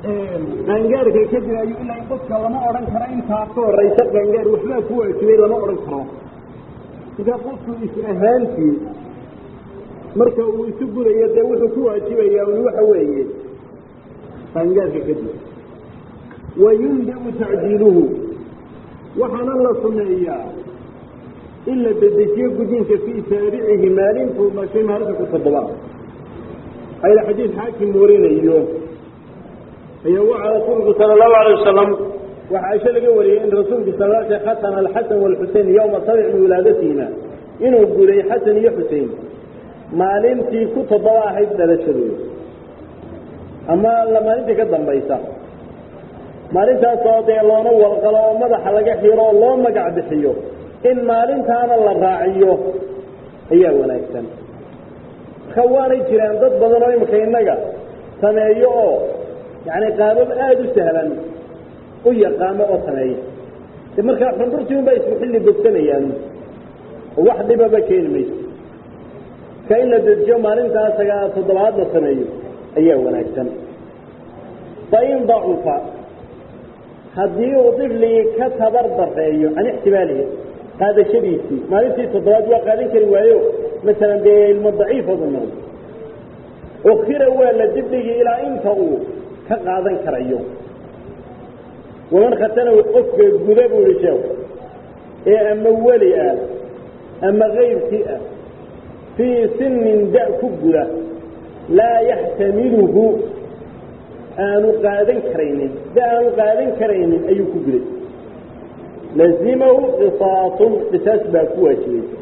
qaangaarka kadib ayuu ilaa qofka lama odhan karo intaa ka horaysa qaangaar waxbaa ku waajibay lama odhan karo markaa qofku is ahaantii marka uu isu gudayo dee wuxuu ku waajibayaa un waxa weeye qaangaarka kadib wayundabu tacjiiluhu waxaana la sumeeyaa in la dedejiyo gudinka fii saabicihi maalintuu dhashay maalinta ku toddobaad ayla xadiid xaakim warinayo ayaa waxaa rasuulku sala allahu alay wasalam waxaa caisho laga wariyey in rasuulku sal sl khatana alxasan walxusein yowma sabic min wilaadatiina inuu guday xasan iyo xusein maalintii ku toddoba ahayd dhalashadooda ama maalintii ka dambaysa maalintaasoo dee loona walqalo oo madaxa laga xiro oo loo magac bixiyo in maalintaana la raaciyo ayaa wanaagsan marka waanay jiraan dad badan oo imika innaga sameeyo oo yacni qaabab aada u sahlan u yaqaano oo sameeya de markaa xundurtii unbaa isku xilli bogsanayaan oo wax dhibaba keeni mayso ka in la dejiyo maalintaa sagaa toddobaad la sameeyo ayaa wanaagsan fain dacufa haddii uu difligii ka tabar dareeyo can ixtimaalihi qaadashadiisii maalintii toddobaad waa qaadan kari waayo masalan dee ilmo daciifoodu noqdo ukira waa la dibdhigii ilaa inta uu ka qaadan karayo waman khatanahu qofka guda buu ihi sheeku ee ama weli ah ama kayrkii ah fii sinin da- ku guda laa yaxtamiluhu aanu qaadan karaynin da aanu qaadan karaynin ayuu ku guday lazimahu qisaasun qisaas baa ku waajibaysa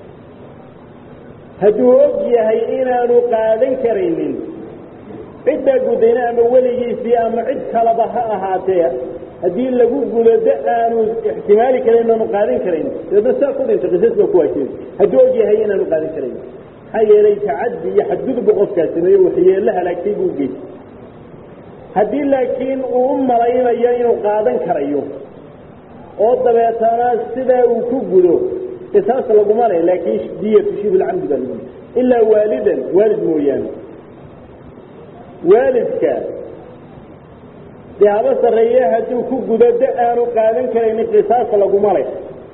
hadduu og yahay inaanu qaadan karaynin ciddaa gudayna ama weligiisii ama cid kalaba ha ahaatee haddii lagu gudo da aanu ixtimaali karayn inaanu qaadan karaynin dabeedna saa ku dhinta qisaas baa ku waajibaysa hadduu og yahay inaanu qaadan karaynin maxaa yeelay tacaddi iyo xadgudubba qofkaa sameeye waxyeello halaagtay buu geystay haddii laakiin uu u malaynayo inuu qaadan karayo oo dabeetana sidaa uu ku gudo qisaas laguma le laakiin diyatu shibulcamdi baa lagu ilaa waalidan waalid mooyaane waalidka dee haba sarreeye hadduu ku gudo da aanu qaadan karaynin qisaas laguma le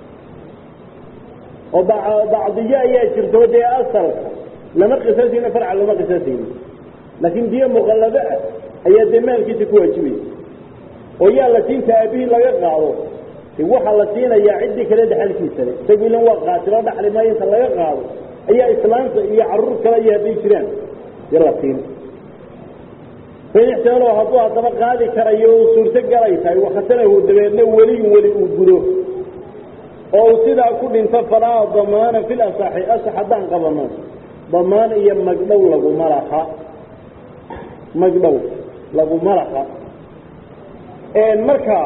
oo bacdiyo ayaa jirto dee asalka lama qisaasayno farca lama qisaasayno laakiin diyo muqallado ah ayaa dee maalkiisa ku waajibaya oo yaa la siinta aabihii laga qaado waxaa la siinayaa ciddii kale dhexalkiisa le isagu ilan waa qaatiloo dhaxli maayo inta laga qaado ayaa islaanta iyo caruur kale iyo hadday jiraan dee la siin fain ixtimaalo hadduu haddaba qaadi karayo uu suurto galay tahay wakhatanahu dabeedna weliyun weli uu gudo oo uu sidaa ku dhinto falaa damaana fil asaxi asax haddaan qabano damaan iyo magdhow laguma laha magdhow laguma laha marka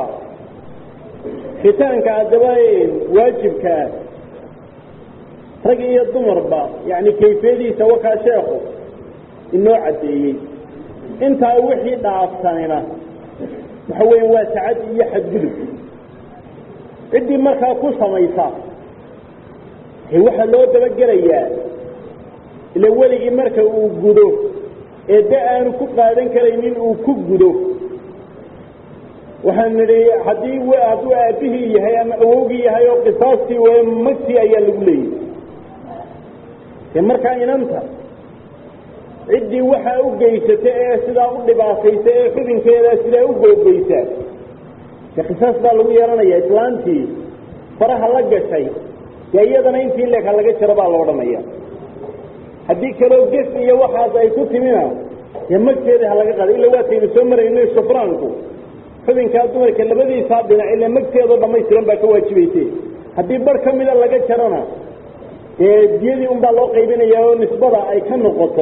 khitaanka haddaba waajibka ah rag iyo dumarba yani kayfiyadiisa wakaa sheekhu inoo caddeeyey intaa wixii dhaafsanina waxa weya waa tacadi iyo xadgudub ciddii markaa ku samaysa waxaa loo dabagelayaa ila weligii marka uu gudo ee da aanu ku qaadan karaynin uu ku gudo waxaan nidhi haddii hadduu aabihii yahay ama awowgii yahay oo qisaastii w magtii ayaa lagu leeyahy de markaa inanta ciddii waxaa u geysata ee sidaa u dhibaataysa ee xubinkeeda sidaa u googeysa de qisaas baa lagu yeelanaya islaantii faraha la gashay dee iyadana intii leeka laga jaro baa la odhanaya haddii kaloo ges iyo waxaas ay ku timina dee magteeda ha laga qaado illa waataynu soo marayno sufraanku xubinkaa dumarka labadiisaa dhinac ila magteedoo dhamaystiran baa ka waajibayse haddii bar ka mida laga jarona dee diyadii unbaa loo qaybinaya oo nisbada ay ka noqoto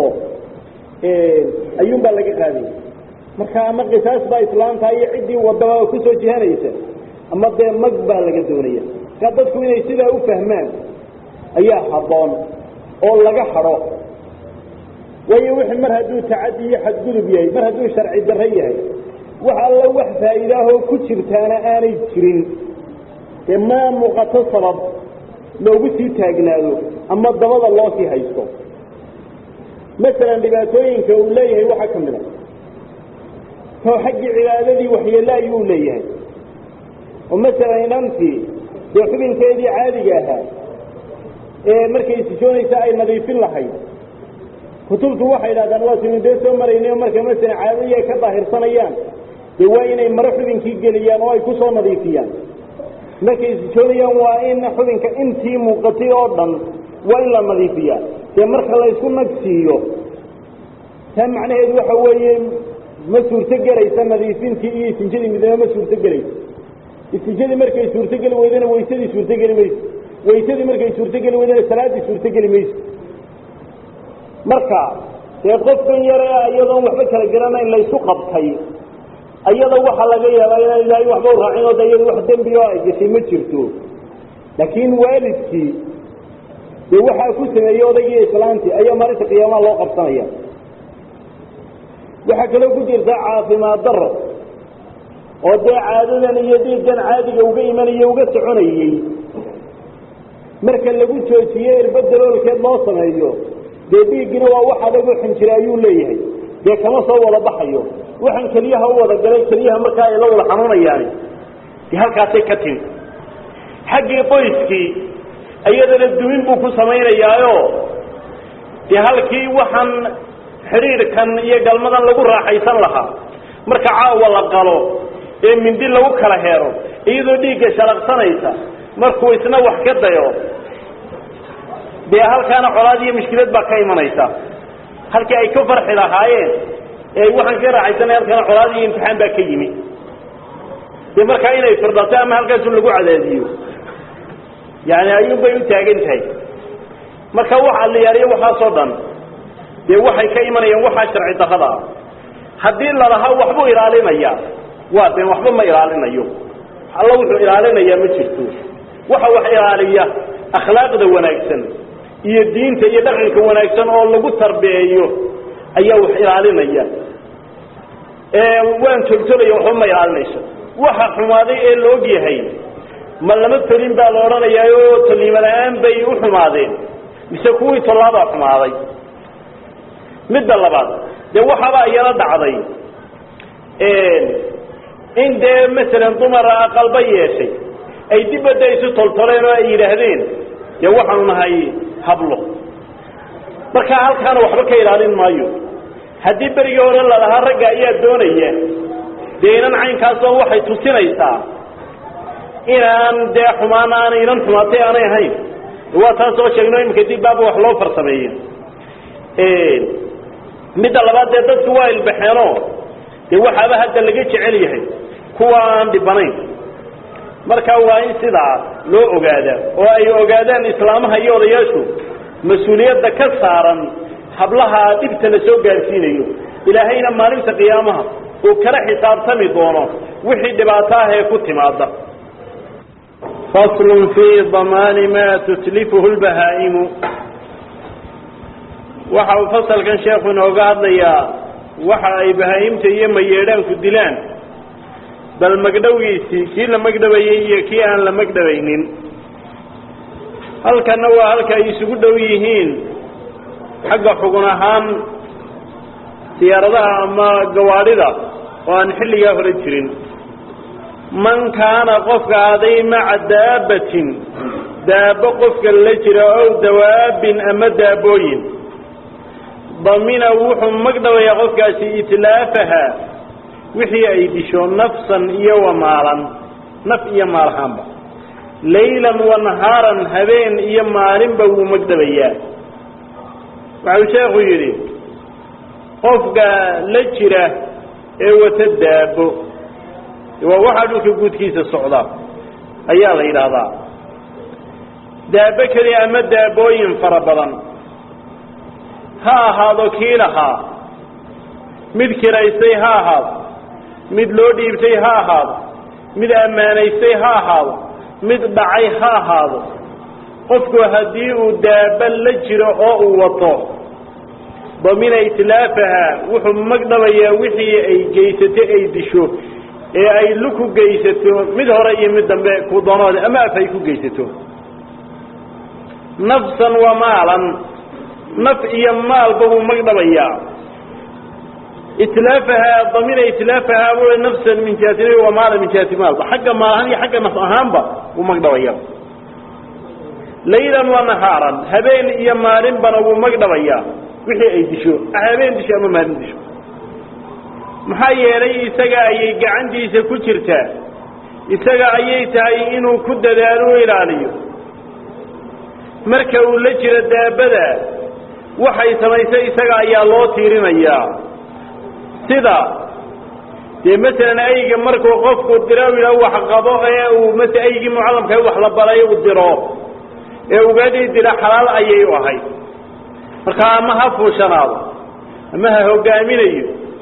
ayuunbaa laga qaadaya marka ama qisaas baa islaamta iyo ciddii wadaba kusoo jihanaysa ama dee mag baa laga doonaya markaa dadku inay sidaa u fahmaan ayaa habboon oo laga hadho waayo wixii mar hadduu tacadi iyo xadgudub yahay mar hadduu sharci darro yahay wax alla wax faa'iidaahoo ku jirtaana aanay jirin dee ma muuqato sabab loogu sii taagnaado ama dabada loo sii haysto masalan dhibaatooyinka uu leeyahay waxaa ka mid a oo xaggii cibaadadii waxyeelle ayuu leeyahay oo masalan inantii dee xubinkeedii caadiga ahaa ee markay sijoonaysa ay nadiifin lahayd kutubtu waxay idhahdaan waa sinu dee soo maraynay oo marka masalan caadadii ay ka daahirsanayaan dee waa inay maro xubinkii geliyaan oo ay ku soo nadiifiyaan markay sijoonayaan waa in xubinka intii muuqatay oo dhan waa in la nadiifiyaa dee marka laysku nagsiiyo taa macnaheedu waxa weeye ma suurto gelaysa nadiifintii iyo isinjadii midnimo ma suurto gelaysa isinjadii markay suurtogeli weydana waysadii suurtogeli mayso waysadii markay suurtogeli weydana salaaddii suurtogeli mayso marka dee qofkan yare iyadoon waxba kala garanayn laysu qabtay ayada waxaa laga yaabaa inaan ilaahay waxba u raacin oo de iyada wax dembi oo ay gashay ma jirto laakiin waalidkii dee waxaa ku sameeyey odaygii islaantii ayaa maalinta qiyaamaha loo qabsanaya waxaa kaloo ku jirta caafimaad daro oo dee caadadan iyo dhiiggan caadiga uga imanaya uga soconayey marka lagu joojiye irba daloolkeed loo sameeyo dee dhiiggina waa wax adag oo xinjira ayuu leeyahay dee kama soo wada baxayo waxaan keliyaha u wada galay keliyaha markaa ay la wada xanuunayaani dee halkaasay ka timi xaggii qoyskii iyadana dumin buu ku samaynayaayo dee halkii waxaan xidhiidhkan iyo galmadan lagu raaxaysan lahaa marka caawa la qalo ee mindi lagu kala heero iyadoo dhiigga shalaqsanaysa markuu isna wax ka dayo dee halkaana colaad iyo mushkilad baa ka imanaysa halkii ay ka farxi lahaayeen ee waxaan ka raaxaysanay halkaana colaad iyo imtixaan baa ka yimi dee markaa inay firdhato ama halkaasu lagu cadaadiyo yani ayuun bay u taagan tahay marka waxa la yaariyo waxaasoo dhan dee waxay ka imanayaan waxaa sharci darrada ah haddii lalahaa waxbuu ilaalinaya waa been waxba ma ilaalinayo alla wuxuu ilaalinayaa ma jirto waxa wax ilaaliya akhlaaqda wanaagsan iyo diinta iyo dhaqanka wanaagsan oo lagu tarbiyeeyo ayaa wax ilaalinaya waan toltolaya waxba ma ilaalinayso waxa xumaaday ee la og yahay ma lama tolin baa la odhanayaa oo tolnimo la-aan bay u xumaadeen mise kuwii tollaabaa xumaaday midda labaad dee waxaabaa iyala dhacday in dee masalan dumara aqalba yeeshay ay dibadda isu toltoleen oo ay yidhaahdeen dee waxaanu nahay hablo marka halkaana waxba ka ilaalin maayo haddii berigii hore lalahaa ragga ayaa doonaya dee inan caynkaasoo waxay tusinaysaa inaan dee xumaan aanay inan xumaatay aanay ahayn waa taasoo sheegno iminka dib baaba wax loo farsameeye midda labaad dee dadku waa ilbaxeenoo dee waxaaba hadda laga jecel yahay kuwa aan dhibanayn marka waa in sidaa loo ogaadaa oo ay ogaadaan islaamaha iyo odayaashu mas-uuliyadda ka saaran hablaha dhibta la soo gaarsiinayo ilaahayna maalinta qiyaamaha uu kala xisaabtami doono wixii dhibaato ah ee ku timaada faslun fii damaani maa tutlifuhu lbahaa'imu waxa uu fasalkan sheekhu inooga hadlayaa waxa ay bahaa'imta iyo mayeedhaanku dilaan bal magdhowgiisii kii la magdhabayey iyo kii aan la magdhabaynin halkanna waa halka ay isugu dhow yihiin xagga xugun ahaan siyaaradaha ama gawaadhida oo aan xilligaa hore jirin man kaana qofka aday maca daabbatin daabbo qofka la jira ow dawaabin ama daabooyin damina wuxuu magdhabayaa qofkaasi itlaafaha wixii ay disho nafsan iyo wa maalan naf iyo maalahaanba laylan wa nahaaran habeen iyo maalinba wuu magdhabayaa waxau sheekhu yidhi qofka la jira ee wata daabo waa waxaa dhulka guudkiisa socda ayaa la yidhaahdaa daabo keliya ama daabooyin fara badan ha ahaado kii lahaa mid kiraystay ha ahaado mid loo dhiibtay ha ahaado mid ammaanaystay ha ahaado mid dhacay ha ahaado qofku haddii uu daaba la jiro oo uu wato damina itlaafaha wuxuu magdhabayaa wixii ay geysato ay disho ee ay luku geysato mid hore iyo mid dambe ku doonooda ama af ay ku geysato nafsan wa maalan naf iyo maalba wuu magdhabayaa itlaafahaa damina itlaafahaa bu nafsan min jihati nabi wa maala min jihati maalba xagga maal ahaan iyo xagga naf ahaanba wuu magdhabaya laylan wa nahaaran habeen iyo maalinbana wuu magdhabayaa wixii ay disho habeen disho ama maalin disho maxaa yeelay isaga ayay gacantiisa ku jirtaa isaga ayay tahay inuu ku dadaalo u ilaaliyo marka uu la jiro daabada waxay samaysay isaga ayaa loo tiirinayaa sida dee masalan ayga markuu qofku diro ila wax qabo ee uu mas aygii mucallamka wax la baray uu diro ee ugaadhii dila xalaal ayay u ahayd markaa ama ha fuushanaado ama ha hogaaminayo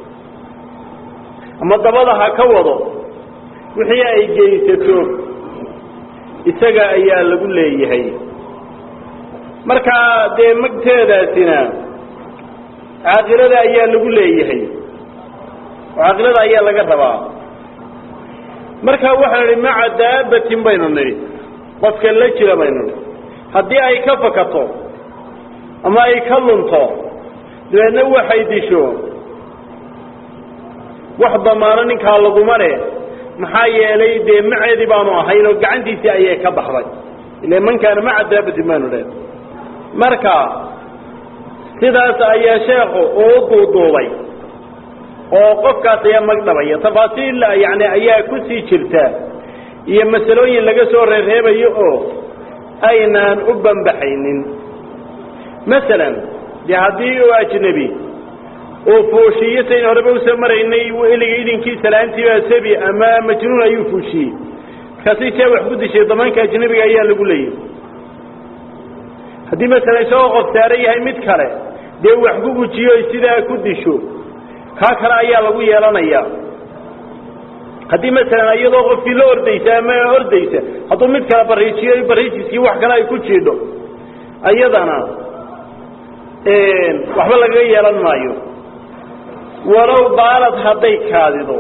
ama dabada ha ka wado wixii ay geysato isaga ayaa lagu leeyahay markaa dee magteedaasina caaqilada ayaa lagu leeyahay oo caaqilada ayaa laga rabaa marka waxaan idhi maca daabatin baynu nidhi qofka la jira baynu nidhi haddii ay ka fakato ama ay ka lunto dabeedna waxay disho wax damaano ninkaa laguma leh maxaa yeelay dee maceedii baanu ahayn oo gacantiisii ayay ka baxday ila man kaana maca daabatin baanu dheh marka sidaas ayaa sheekhu uu duuduubay oo qofkaas ayaa magdhabaya tafaasiil yani ayaa ku sii jirta iyo masalooyin laga soo reerreebayo oo aynaan u bambaxaynin masalan dee haddii uu ajnebi uu fuushiyo sayn horeba usoo maraynay eliga idinkii laantiibaa sabi ama majnuun ayuu fuushiyey markaasi see wax ku dishay damaanka ajnebiga ayaa lagu leeyahy haddii masalan isagoo qof saaran yahay mid kale dee wax ku gujiyo sidaa ku disho kaa kale ayaa lagu yeelanaya haddii masalan iyadoo qofkii la ordaysa ama ordaysa hadduu mid kale bariijiyo bariijiskii wax kale ay ku jiidho iyadana waxba lagaga yeelan maayo walow baalad hadday kaadido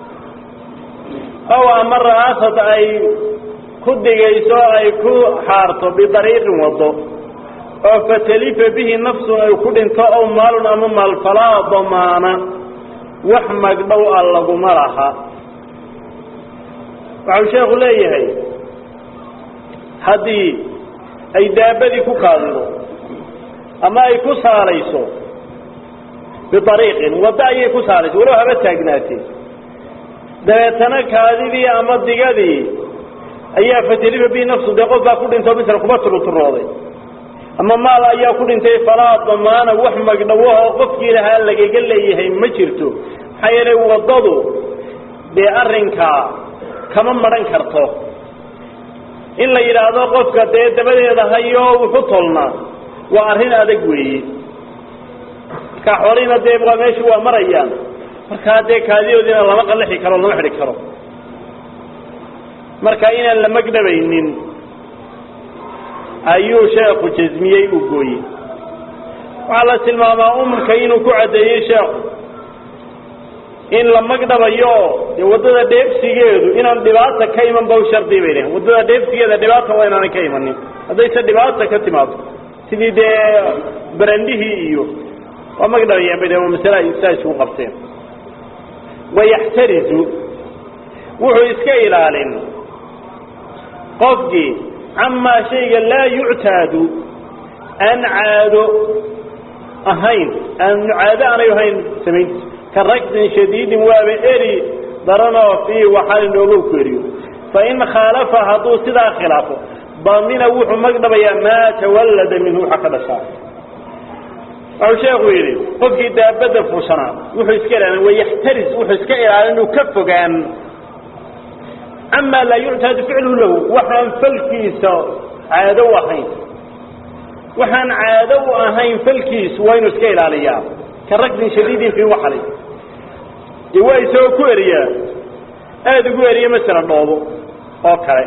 ow ama ra'aasad ay ku digayso ay ku xaarto bidariiqin waddo oo fatalifa bihi nafsun ay ku dhinto ow maalun ama maal falaa damaana wax magdhow a laguma laha waxau sheekhu leeyahay haddii ay daabadii ku kaadido ama ay ku saalayso biariiqin waddo ayay ku saalayso walow haba taagnaatee dabeetana kaadidii ama digadii ayaa fatalifa bihi nafsu dee qof baa ku dhinto misla kuma turuturooday ama maal ayaa ku dhintay falaa damaana wax magdhawahoo qofkii lahaa lagaga leeyahay ma jirto maxaa yeelay waddadu dee arrinkaa kama maran karto in la yidhaahdo qofka dee dabadeeda hayo wuxu tolnaa waa arrin adag weeye markaa xoolihiina dee waa meeshu waa marayaan markaa dee kaadidoodiina lama qallixi karo lama xidhi karo marka inaan la magdhabaynin ayuu sheekhu jasmiyey uu gooyey waxaa la tilmaamaa umka inuu ku caddeeyey sheekhu in la magdhabayo dee waddada dheefsigeedu inaan dhibaata ka iman ba u shardi bay dhaheen waddada dheefsigeeda dhibaata waa inaanay ka imanin haddayse dhibaata ka timaado sidii dee barandhihii iyo waa magdhabayaan bay dhaheen waa masale ay saa isugu qabteen wayaxtarizu wuxuu iska ilaalin qofkii camaa shayga laa yuctaadu aan caado ahayn aan caado aanay ahayn samayntiisa ka ragsin shadiidin waaba eri daranoo fii waxaalin dhoolow ku eriyo fain khaalafa hadduu sidaa khilaafo damina wuxuu magdhabayaa maa tawallada minhu waxa ka dhashaa wuxuu sheekhu yidhi qofkii daabadda fuushanaa wuxuu iska ilaalin wayaxtaris wuxuu iska ilaalin inuu ka fogaan camaa laa yuctaadu ficluhu lahu waxaan falkiisa caado u ahayn waxaan caado u ahayn falkiisu waa inuu iska ilaaliyaa ka ragsin shadiidin fii waxali dee waa isagoo ku eriyaa aada ugu eriya masala dhoobo oo kale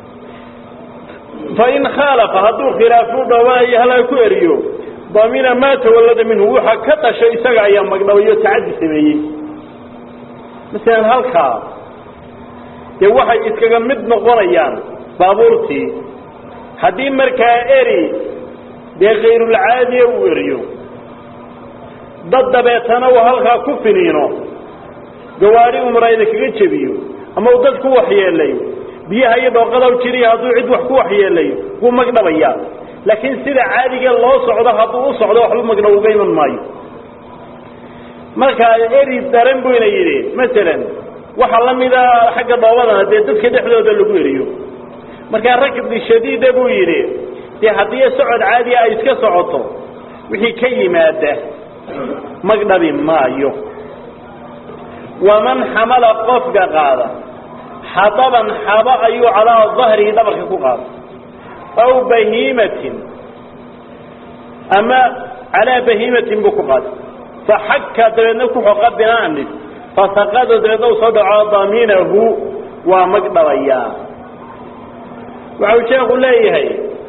fain khaalafa hadduu khilaafu dhoobahayo halaa ku eriyo damina maa tawallada minhu waxa ka dhashay isaga ayaa magdhabayo tacaddi sameeyey masalan halkaa dee waxay iskaga mid noqonayaan baabuurtii haddii markaa eri dee kayrulcaadiya uu eriyo dad dabeetana uu halkaa ku finiino gawaari umrayda kaga jebiyo ama uu dad ku waxyeelayo biyaha iyo dhooqadaw jiriya hadduu cid wax ku waxyeelayo wuu magdhabayaa laakiin sida caadiga loo socdo hadduu u socdo waxba magdhab uga iman maayo markaa eri daran buyna yidhi masalan waxaa la mida xagga dhoobadana dee dadka dhexdooda lagu eriyo markaa rakbi shadiida buu yidhi dee haddii socod caadiya ay iska socoto wixii ka yimaada magdhabi maayo waman xamala qofka qaada xadaban xaba ayuu calaa dahrihi dhabarka ku qaada aw bahiimatin ama calaa bahiimatin buu ku qaada faxaka dabeedna ku xoqa binaanin fasaqado dabeedna u soo dhaco daminahu waa magdhabayaa waxau sheekhu leeyahay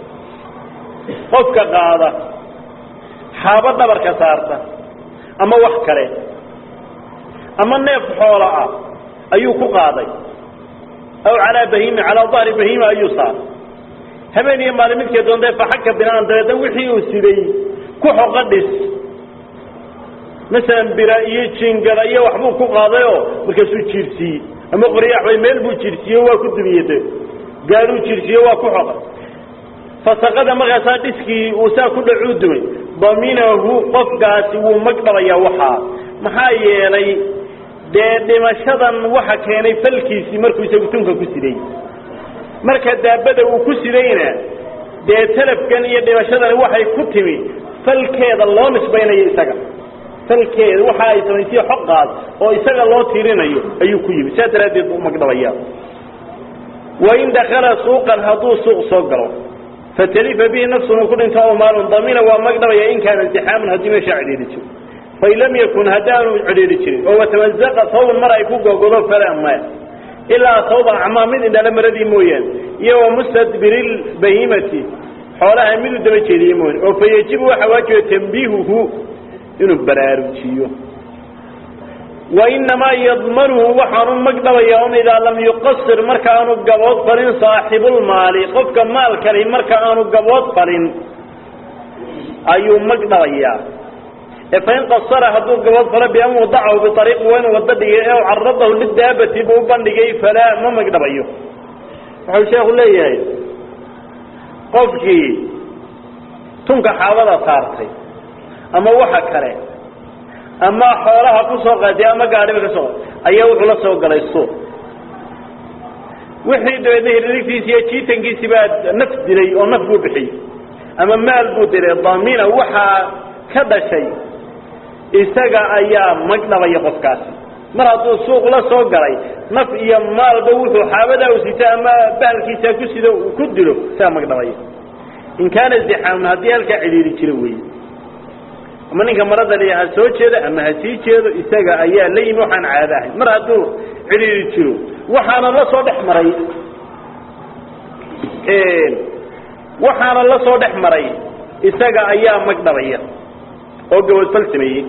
qofka qaada xaabo dhabarka saarta ama wax kale ama neef xoola ah ayuu ku qaaday aw calaa bahima calaa dahri bahima ayuu saaray habeen iyo maalin midkee doontae faxaka binaan dabeedna wixii uu siday ku xoqa dhis masalan bira iyo jingada iyo waxbuu ku qaadayoo markaasuu jiirsiiyey ama qoryaaxbay meel buu jiirsiiye waa ku dumiyade gaaruu jiirsiiye waa ku xoqay fasaqada markaasaa dhiskii uu saa ku dhacuu dumay daminahu qofkaasi wuu magdhabayaa waxaa maxaa yeelay dee dhimashadan waxa keenay falkiisii markuu isagu tunka ku siday marka daabada uu ku sidayna dee talafkan iyo dhimashadani waxay ku timi falkeeda loo nisbaynayo isaga falkeeda waxa ay samaysay xoqaas oo isaga loo tirinayo ayuu ku yimi saas daraaddeed buu magdhabaya wain dakala suuqan hadduu suuq soo galo fatalifa bihi nafsun uu ku dhinto aw maalun damina waa magdhabaya in kaana intixaamun haddii meeshaa cidhiidhi jiro fain lam yakun haddaanu cidhiidhi jirin oo watamazaqa sawban mar ay ku gogodo falaa maya ilaa sawban acmaa mid indhala maradii mooyaane iyo wa mustadbiri lbahimati xoolaha mid u daba jeediye mooyaane oo fa yajibu waxaa waajiba tambiihuhu inuu baraarujiyo wainamaa yadmanuhu waxaanu magdhabayaa un idaa lam yuqasir marka aanu gabood falin saaxibulmaali qofka maalkani marka aanu gabood falin ayuu magdhabayaa ee fain qasara hadduu gabood falo bian wadacahu biariiqi waa inuu wado dhigay ee caradahu lidaabati buu u bandhigay falaa ma magdhabayo wuxuu sheekhu leeyahay qofkii tunka xaabada saartay ama waxa kale ama xoolaha ku soo qaatay ama gaadhiba ka soo ayaa wuxuu la soo galay suuq wixii dabeedna hiririgtiisi iyo jiitankiisi baa naf dilay oo naf buu bixiyey ama maal buu dilay damina waxaa ka dhashay isaga ayaa magdhabaya qofkaasi mar hadduu suuq la soo galay naf iyo maalba wuxuu xaabadaa u sita ama bahalkiisa ku sido ku dilo isagaa magdhabaya in kaana zixaamun haddii halkaa cidhiiri jiro weeye ama ninka marada li ha soo jeedo ama ha sii jeedo isaga ayaa la yimi waxaan caado ahayn mar hadduu cidhiiri jiro waxaana la soo dhex maray waxaana la soo dhex maray isaga ayaa magdhabaya oo gabadfal sameeyey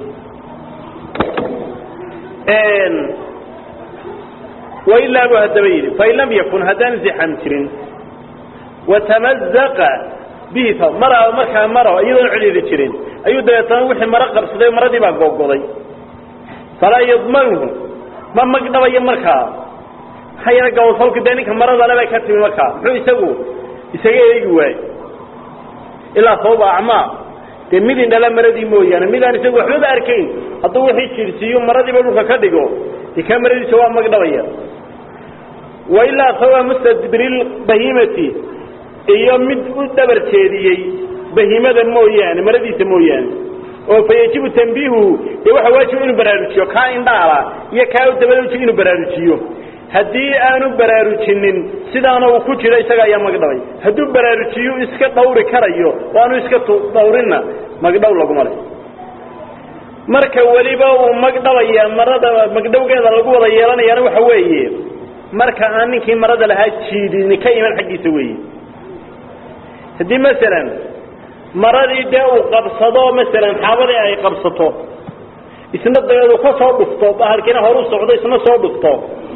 wailaa buu haddaba yidhi fain lam yakun haddaan zixam jirin watamazaqa bihi mara markaa maro iyadoon cidhiiri jirin ayuu dabeetana wixii maro qabsaday maradii baa googoday falaa yadmanuhu ma magdhabayo markaa maxaa yeele gabadfalku dee ninka maradale bay ka timi markaa muxuu isagu isaga eegi waaye ilaa sababa acmaa dee mid indhala maradii mooyaane midaan isagu waxbaba arkayn hadduu wixii jirsiiyo maradiiba dhulka ka dhigo dee kaa maradiisa waa magdhabaya wailaa sababa mustadbiril bahimati iyo mid u dhabar jeediyey bahimada mooyaane maradiisa mooyaane oo fa yajibu tambiihuhu dee waxa waajiba inuu baraarujiyo kaa indhaala iyo kaa u dabadauji inuu baraarujiyo haddii aanu baraarujinin sidaana uu ku jiro isaga ayaa magdhabay hadduu baraarujiyu iska dhawri karayo oo aanu iska dhawrinna magdhow laguma le marka weliba uu magdhabaya marada magdhowgeeda lagu wada yeelanayaana waxa weeye marka aan ninkii marada lahaa jiidin ka iman xaggiisa weeye haddii masalan maradii dee uu qabsado masalan xaabadii ay qabsato isna dabeed uu ka soo dhufto bahalkiina horu socdo isna soo dhufto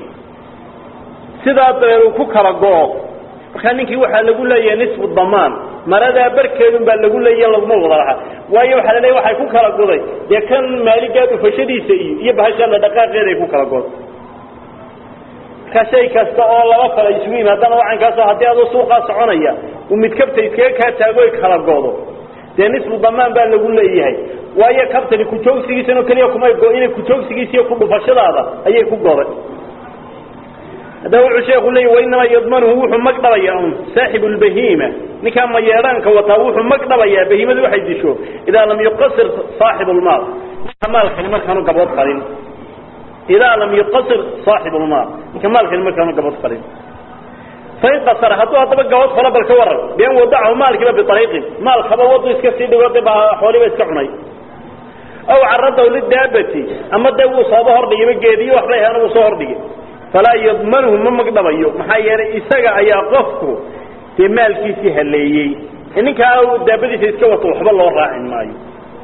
sidaa dabeed uu ku kala go-o markaa ninkii waxaa lagu leeyahay nisfu damaan maradaa barkeedun baa lagu leeya laguma wada lahaa waayo waxaa laleeya waxay ku kala goday dee kan maaligaa dhufashadiisa iyo iyo bahasha la dhaqaaqeeda ay ku kala goday marka shay kasta oo laba kala isugu yimi haddana wacankaasoo haddii adoo suuqaa soconaya uu mid kabta iskaga kaa taago ay kala godo dee nisfu damaan baa lagu leeyahay waayo kabtani kujoogsigiisan oo keliya kumay go-ina kujoogsigiisa iyo ku dhufashadaada ayay ku goday haddaba wuxuu sheeku leeyahy wainamaa yadmanuhu wuxuu mag dhabayaa un saaxibu lbahiima ninkaa mayeedhaanka wataa wuxuu mag dhabayaa bahiimadu waxay disho idaa lam yuqasir saaxibu lmaal ninka maalkani markaanu gabood qalin idaa lam yuqasir saaxibu lmaal ninka maalkani markaanu gabood qalin fain qasara hadduu haddaba gabood falo bal ka waran bian wadacahu maalkiiba biariiqin maalkaba wadu iska sii dhigo de baa xooliba iska cunay aw caradahu lidaabati ama dee wuu sooba hordhigayba geediyo waxbay ahaana wuu soo hordhigay falaa yadmanhu ma magdhabayo maxaa yeelay isaga ayaa qofku dee maalkiisii haleeyey ninkaa daabadiisa iska wato waxba loo raacin maayo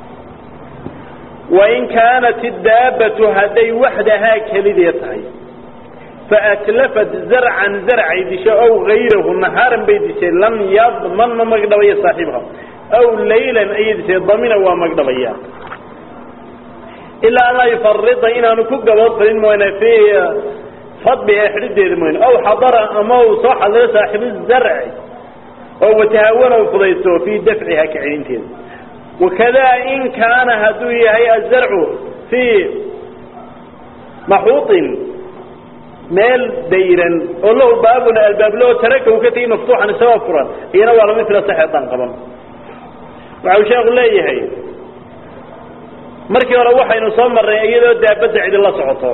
wain kaanat idaabbatu hadday waxdahaa kelidee tahay faatlafat zarcan zarcay disho aw gayrahu nahaaran bay dishay lam yadman ma magdhabayo saaxiibha aw laylan ayay dishay damina waa magdhabaya ilaa an laa yufarida inaanu ku gabood falin mooyne fi fadbi ee xidhideeda mooyne aw xadara ama uu soo xadiro saaxibu zarci oo watahawana u fudaysto fii dafciha kacelinteeda wakadaa in kaana hadduu yahay azarcu fii maxuuطin meel dayran oo lahu baabuna albaablo oo taraka uu ka tegay maftuuxan isagoo furan iyana waa lama fila saxeedan qaban waxa uu sheeku leeyahay markii hore waxaynu soo marnay iyadoo daabadda cidi la socoto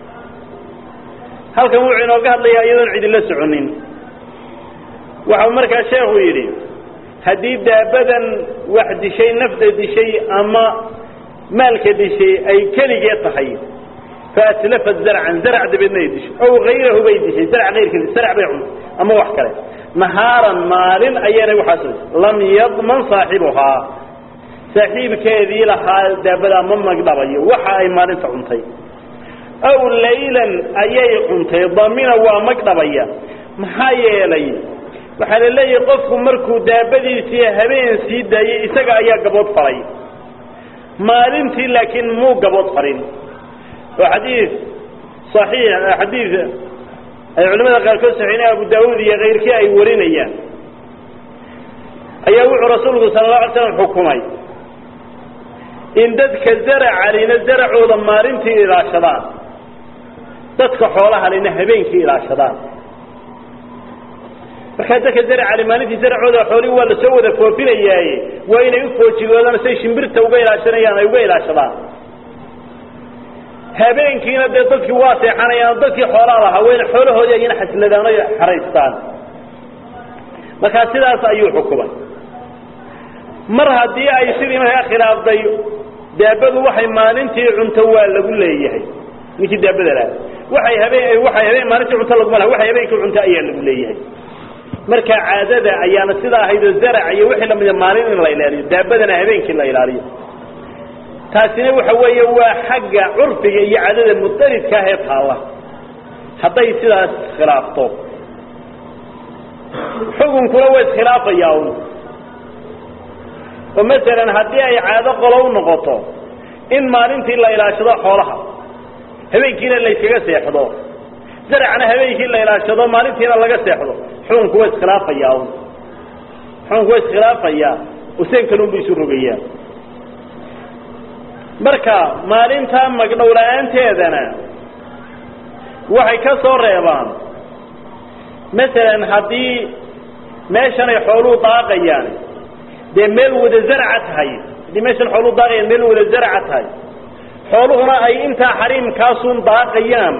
halkan wuxuu inooga hadlayaa iyadoon cidi la soconin waxau markaa sheekhu yidhi haddii daabadan wax dishay nafda dishay ama maalka dishay ay keligee tahay faatlafat zarcan zarc dabeedna ay dishay ow hayrahu bay dishay zarc ayrkiis zarc bay cuntay ama wax kale nahaaran maalin ayaanay waxaas lam yadman saaxibuhaa saaxiibkeedii lahaa daabadaa ma magdhabayo waxa ay maalinta cuntay aw laylan ayay cuntay damina waa magdhabaya maxaa yeelay waxaa la leeyahay qofku markuu daabadiisii habeen sii daayey isaga ayaa gabood falay maalintii laakiin muu gabood falin oo xadiid صaxiix xadiid ay culamada qaarkood saxiinay abu daawuud iyo kayrkii ay warinayaan ayaa wuxuu rasuulku sala la alay slam xukumay in dadka zaracalina zaracooda maalintii ilaashadaan dadka xoolahalina habeenkii ilaashadaan markaa dadka zaracali maalintii zaracooda xoolihii waa lasoo wada foofinayaaye waa inay u foojigoodaan say shimbirta uga ilaashanayaan ay uga ilaashadaan habeenkiina dee dadkii waa seexanayaan dadkii xoolaa lahaa wayna xoolahoodii ayna xasladaan o xaraystaan markaa sidaas ayuu xukumay mar haddii ay sidii markaa khilaafday daabadu waxay maalintii cunto waa lagu leeyahay ninkii daabada laha waxay habeen waxay habeen maalintii cunto laguma laha waxay habeenkii cunto ayaa lagu leeyahay marka caadada ayaana sidaa ahaydoo zarac iyo wixii lamida maalin in la ilaaliyo daabadana habeenkii la ilaaliyo taasina waxa weeye waa xagga curfiga iyo caadada mudaridka ah ee taalla hadday sidaas khilaafto xukunkuna waa iskhilaafayaa un oo masalan haddii ay caado qolo u noqoto in maalintii la ilaashado xoolaha habeenkiina layskaga seexdo zaracna habeenkii la ilaashado maalintiina laga seexdo xukunku waa iskhilaafayaa un xukunku waa iskhilaafayaa useen kalun bu isu rogayaa marka maalintaa magdhow la-aanteedana waxay ka soo reebaan masalan haddii meeshan ay xooluhu daaqayaan dee meel wada zarca tahay haddii meeshan xooluhu daaqayaan meel wada zarca tahay xooluhuna ay intaa xariimkaasun daaqayaan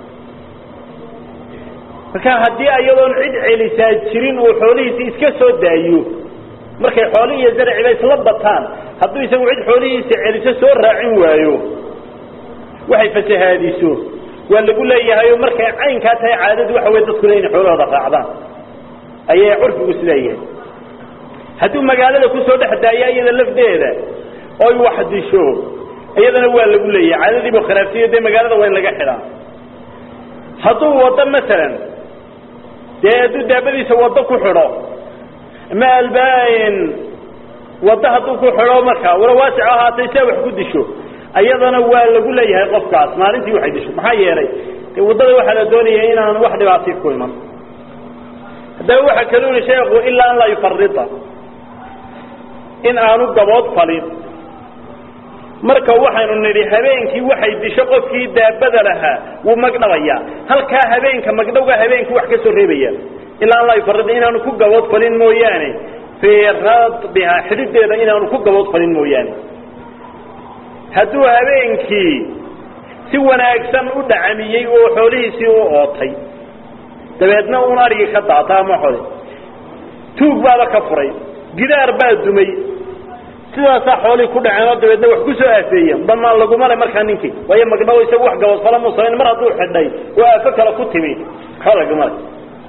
marka haddii ayadoon cid celisaa jirin uu xoolihiisi iska soo daayo markay xooli iyo zarciba isla bataan hadduu isagu cid xoolihiisa celiso soo raacin waayo waxay fasahaadiso waa lagu leeyahayo markay caynkaa tahay caadadu waxa wey dadkuna inay xoolahooda raacdaan ayay curfigu isleeyahay hadduu magaalada kusoo dhex daaya iyada lafdeeda oy wax disho iyadana waa lagu leeyahay caadadiibu khilaafsiyo dee magaalada waa in laga xidhaa hadduu waddo masalan dee hadduu daabadiisa waddo ku xidho ama albaain waddo hadduu ku xidho markaa wala waasic ahaatay sia wax ku disho ayadana waa lagu leeyahay qofkaas maalintii waxay disho maxaa yeelay dee waddada waxaa la doonaya inaan wax dhibaatay ku iman haddaba waxaa kaluu yihi sheekhu ilaa an laa yufarida in aanu gabood falin marka waxaynu nidhi habeenkii waxay disho qofkii daabada lahaa wuu magdhabayaa halkaa habeenka magdhowga habeenkii wax ka soo reebaya ilaa an laa yufarida inaanu ku gabood falin mooyaane fii radbihaa xidhideeda inaanu ku gabood falin mooyaane hadduu habeenkii si wanaagsan u dhacamiyey oo xoolihiisii u ootay dabeedna un arigii ka daata ama xole tuug baaba ka furay gidaar baa dumay sidaasaa xoolihii ku dhaceen oo dabeedna wax ku soo aafeeyeen damaan laguma le markaa ninkii waayo magdhawo isagu wax gabadfala mu samayn mar hadduu xidhay oo aafo kale ku timi waxba laguma le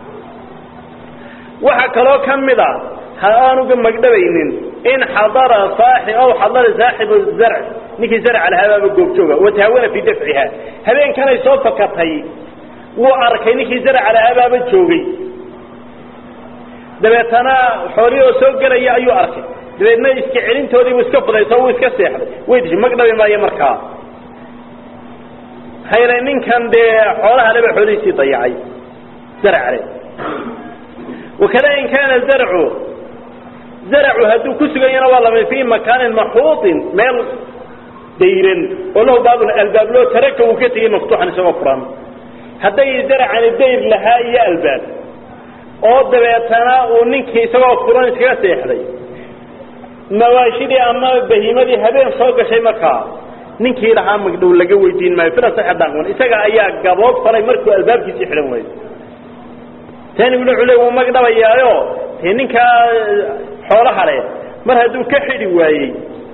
waxaa kaloo ka mid a ha aanuga magdhabaynin in xadara saaxib aw xadara saaxibu zarc ninkii zarca lahabaaba goobjooga watahaawana fii dafciha habeenkanay soo fakatay wuu arkay ninkii zarca lahabaaba joogay dabeetana xoolihii oo soo gelaya ayuu arkay dabeedna iska celintoodii buu iska fudayso wuu iska seexday way dishay magdhabi maayo markaa maxaa yeelay ninkan dee xoolaha leba xoolihiisii dayacay zarcale wakada in kaana zarcu zarcu hadduu ku suganyana waa lamid fii makaanin maxuuطin meel dayran oo lahu baabun albaab loo taraka uu ka tegey maftuuxan isagoo furan hadday zarcani dayr lahaa iyo albaab oo dabeetana uu ninkii isagoo furan iskaga seexday mawaashidii ama bahiimadii habeen soo gashay markaa ninkii lahaa magdhow laga weydiin maayo filasaxadaan isaga ayaa gabood falay markuu albaabkiisii xidhan waayo taniguna wuxuu le wuu magdhabayaayo dee ninkaa xoolaha leh mar hadduu ka xidhi waayey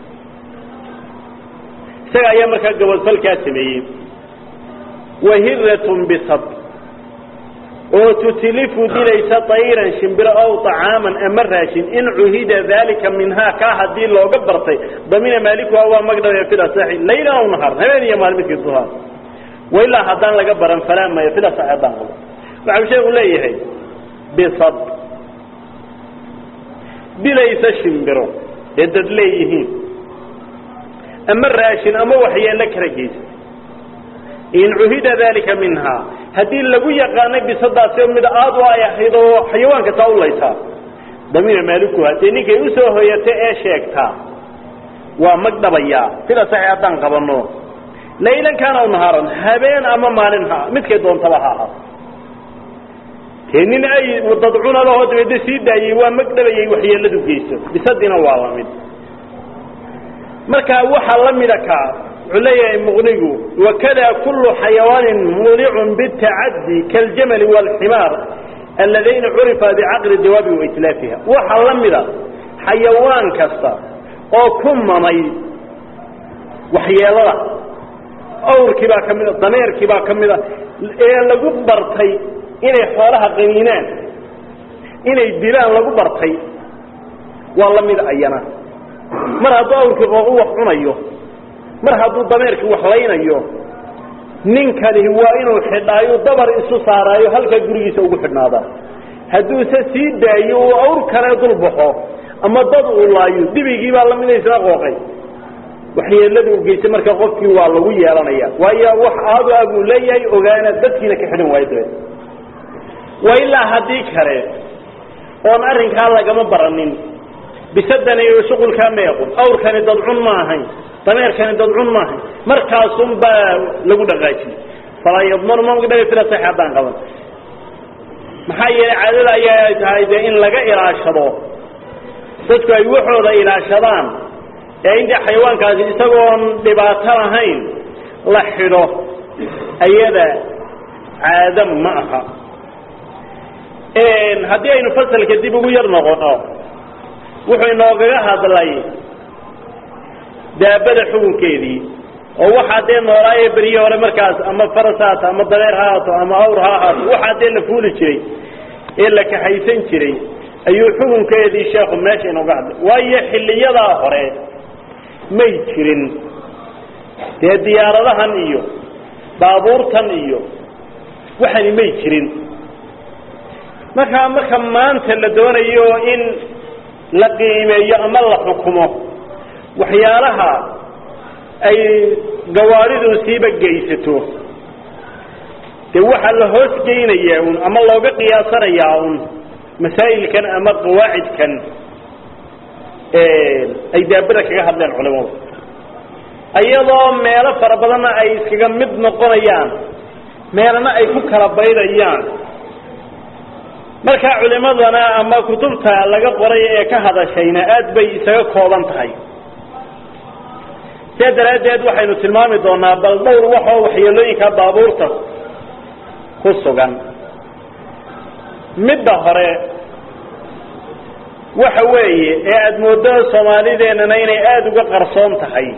isaga ayaa markaa gaboodfalkaa sameeyey wahiratun bisab oo tutilifu dilaysa tayran shimbiro ow طacaaman ama raashin in cuhida dalika minhaa kaa hadii looga bartay damina maalikuha waa magdhabaya filasaxi laylan aw nahar habeen iyo maalin midkii duhaa wailaa haddaan laga baran falaa maya filasaxi haddaan qabo waxau sheeku leeyahay bisad dilaysa shimbiro ee dad leeyihiin ama raashin ama waxyeelo kala geysa in cuhida dalika minhaa haddii lagu yaqaanay bisadaasi mid aada u ay ahayd oo xayawaanka taa ulaysaa damina maalikuha dee ninkay usoo hoyata ee sheegtaa waa magdhabayaa sida saxi haddaan qabano laylan kaana aw nahaaran habeen ama maalin ha midkay doontaba ha ahaa dee nin ay dad cunalahoo dabeedna sii daayey waa magdhabayay waxyeeladu geyso bisadina waa la mid marka waxaa la mida kaa wuxuu leeyahay muqnigu wakada kulu xayawaanin mulicun bitacadi kaاljamali wاlximaar aladayna curifa bicaqli dawaabi waitlaafiha waxaa la mida xayawaan kasta oo ku mamay waxyeelada awrkii baa ka mida dameerkii baa ka mida ee lagu bartay inay xoolaha qaniinaan inay dilaan lagu bartay waa la mid ayana mar hadduu awrkii qooqu wax cunayo mar hadduu dameerkii wax laynayo ninkani waa inuu xidhaayo dabar isu saaraayo halkaa gurigiisa ugu xidhnaada hadduuse sii daayo uu awr kale dul baxo ama dad uu laayo dibigii baa lamida isla qooqay waxyeelada u geysay marka qofkii waa lagu yeelanaya waayo wax aadu ah buu leeyahay ogaana dadkiina ka xidhan waayo dabeed waa ilaa haddii kale oon arrinkaa lagama baranin bisadani shuqulkaa meequn awrkani dadcun ma ahayn dameerkani dadcun ma ahayn markaasun baa lagu dhaqaajiyey falaa yadmanu mamagdhaga filasax haddaan qaban maxaa yeelay caadada ayaa tahay dee in laga ilaashado dadku ay waxooda ilaashadaan ee intii xayawaankaasi isagoon dhibaato lahayn la xidho ayada caado ma aha haddii aynu fasalka dib ugu yar noqono wuxuu inoogaga hadlay daabada xukunkeedii oo waxaa dee noolaaye berye hore markaas ama faras ha haato ama dabeer ha haato ama awr ha ahaato waxaa dee la fuuli jiray ee la kaxaysan jiray ayuu xukunkeedii sheekhu meesha inooga hadlay waayo xilliyadaa hore may jirin dee diyaaradahan iyo baabuurtan iyo waxani may jirin markaa marka maanta la doonayo in la qiimeeyo ama la xukumo waxyaalaha ay gawaaridu siiba geysato dee waxaa la hoos geynayaa un ama looga qiyaasanayaa un masaa'ilkan ama qawaacidkan ay daabada kaga hadleen culimadu iyadoo meelo fara badanna ay iskaga mid noqonayaan meelana ay ku kala baydayaan markaa culimadana ama kutubta laga qoray ee ka hadashayna aad bay isaga kooban tahay sidaa daraaddeed waxaynu tilmaami doonaa bal dhowr waxoo waxyeelooyinka baabuurta ku sugan midda hore waxa weeye ee aada moodo soomaalideennana inay aada uga qarsoon tahay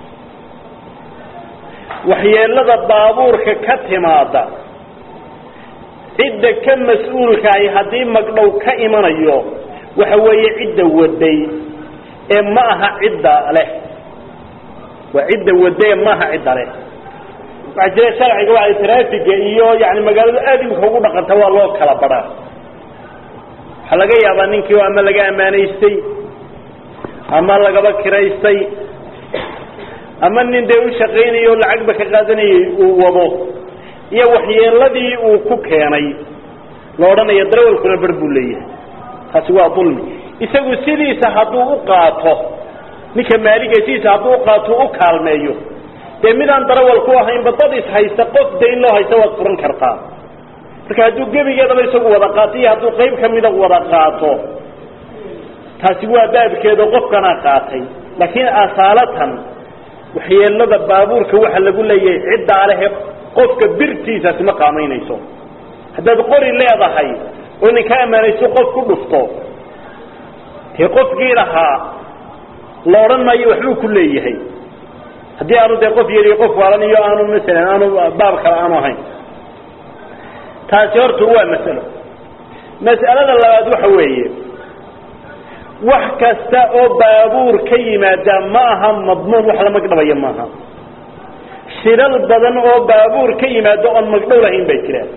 waxyeelada baabuurka ka timaada cidda ka mas-uulkahay haddii magdhow ka imanayo waxa weeye cidda waday ee ma aha cidda leh waa cidda waday ee ma aha cidda leh waxaa jira sharciga waa traafiga iyo yani magaaladu aad imika ugu dhaqanta waa loo kala badhaa waxaa laga yaabaa ninkii o ama laga ammaanaystay ama lagaba kiraystay ama nin dee u shaqaynayo o lacagba ka qaadanayay uu wado iyo waxyeeladii uu ku keenay la odhanayo darawalkuna bar buu leeyahay taasi waa dulmi isagu sidiisa hadduu u qaato ninka maaliga sidiisa hadduu u qaato u kaalmeeyo dee midaan darawal ku ahaynba dad is haysta qof dayn loo haysta waad furan kartaa marka hadduu gebigeedaba isagu wada qaato iyo hadduu qayb kamida wada qaato taasi waa baabkeedo qofkanaa qaatay laakiin asaalatan waxyeelada baabuurka waxa lagu leeyahay ciddaa lehe qofka birtiisaasi ma qaamaynayso haddaad qori leedahay oo ninka ammaanayso qof ku dhufto dee qofkii lahaa la odhan maayo waxbuu ku leeyahay haddii aanu dee qof yariyo qof waalan iyo aanu masalan aanu baab kale aanu ahayn taasi horta waa masalo mas'alada labaad waxa weeye wax kasta oo baabuur ka yimaada ma aha madmuun wax la magdhabaya maaha shilal badan oo baabuur ka yimaado oon magdhow lahayn bay jiraan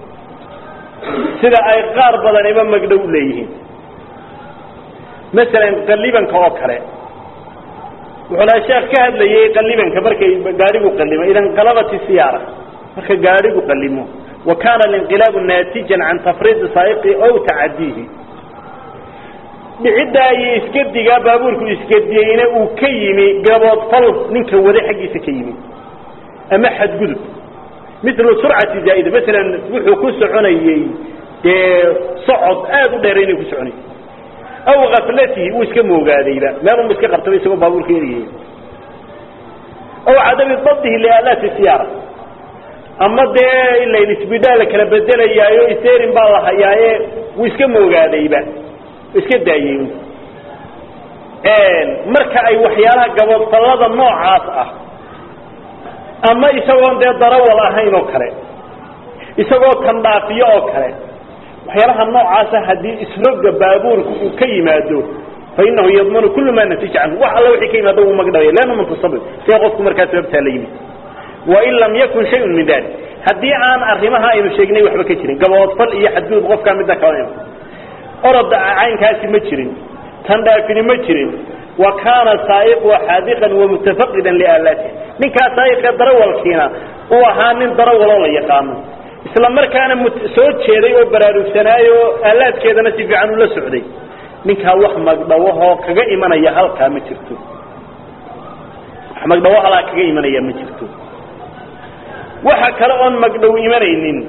sida ay qaar badaniba magdhow leeyihiin masalan qalibanka oo kale wuxuu lahaa sheekh ka hadlayay qalibanka markay gaadhigu qalimo ida inqalabat siyaara marka gaadhigu qalimo wa kana alinqilaabu naatijan can tafriidi saaiqi ow tacadiihi dhiciddaa iyo iskadigaa baabuurku iskadiyeyna uu ka yimi gaboodfal ninka wada xaggiisa ka yimi ama xadgudub milu surcati zaa'ida masalan wuxuu ku soconayey dee socod aada u dheer inay ku soconay aw kaflatihi uu iska moogaadayba meel unba iska qabtaba isagoo baabuurka eriyay aw cadami dabdihi lialaati siyaara ama dee ilayn isbidhaa la kala bedelayaayo iserin baa la hayaaye wuu iska moogaadayba iska daayey marka ay waxyaalaha gaboodfallada noocaas ah ama isagoon dee darawal ahayn oo kale isagoo tandhaafiyo oo kale waxyaalaha noocaasa haddii isroga baabuurka uu ka yimaado fa inahu yadmanu kulu ma natija canhu wax alla wixii ka yimaado wuu magdhabaya leanna muntasabib see qofku markaa sababtaa la yimid wain lam yakun shayun min dalik haddii aan arrimaha aynu sheegnay waxba ka jirin gaboodfal iyo xadgudub qofkaa midna kala ima oroda caynkaasi ma jirin tandhaafini ma jirin wa kaana saaiqu xaadiqan wamutafaqidan liaalaatih ninkaa saaiqee darawalkiina uu ahaa nin darawaloo la yaqaano isla markaana soo jeeday oo baraarugsanaayo oo aalaadkeedana si fiican ula socday ninkaa wax magdhawahoo kaga imanaya halkaa ma jirto wax magdhawo halaa kaga imanaya ma jirto waxa kale oon magdhow imanaynin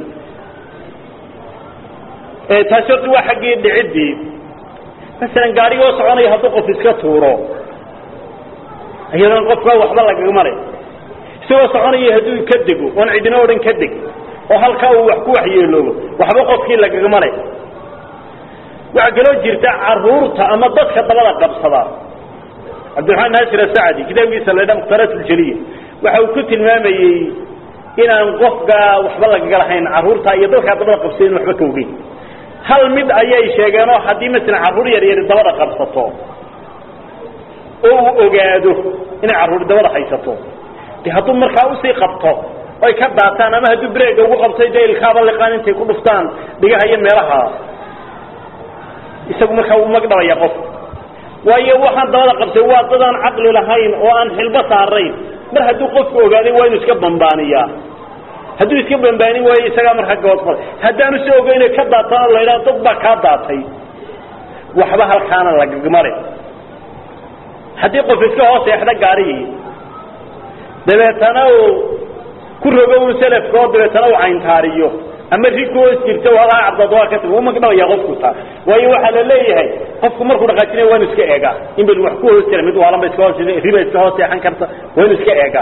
taasi horta waa xaggii dhiciddii masalan gaarigoo soconaya hadduu qof iska tuuro iyadoon qofkaa waxba lagaga maray isagoo soconaya hadduu ka dego oon cidina o dhan ka deg oo halkaa uu wax ku waxyeeloobo waxba qofkii lagaga maray waxaa kaloo jirta caruurta ama dadka dabada qabsada cabdiraxmaan naasir asacdi kitaabkiisa la dha mukhtaaraat uljaliya waxa uu ku tilmaamayey inaan qofka waxba lagaga lahayn caruurta iyo dadkaa dabada qabsada in waxba ka ogeyn hal mid ayay sheegeenoo haddii masalan carruur yar yari dabada qabsato oo uu ogaado inay carruur dabada haysato de hadduu markaa usii qabto oy ka daataan ama hadduu breega ugu qabtay dee ilkaaba liqaan intay ku dhuftaan dhigaha iyo meelaha isagu markaa uu magdhabaya qof waayo waxaan dabada qabtay waa dad aan caqli lahayn oo aan xilbo saarayn mar hadduu qofku ogaaday waa inuu iska bambaaniyaa hadduu iska bambaanin waayo isagaa markaa gabadfal haddaanu si ogeyna ka daatana la ydhaha dad baa kaa daatay waxba halkaana lagagmale haddii qof iska hoos eexda gaarigii dabeetana uu ku rogo un selafka oo dabeetana uu cayntaariyo ama ri ku hoos jirta walaa cabdad waa ka tag wuu magdhabaya qofku taa waayo waxaa la leeyahay qofku markuu dhaqaajinaya waa inu iska eegaa in bal wax ku hoos jira mid waalanba iska hoos riba iska hoos seexan karta waa inu iska eegaa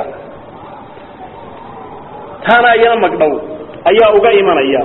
taana iyana magdhow ayaa uga imanaya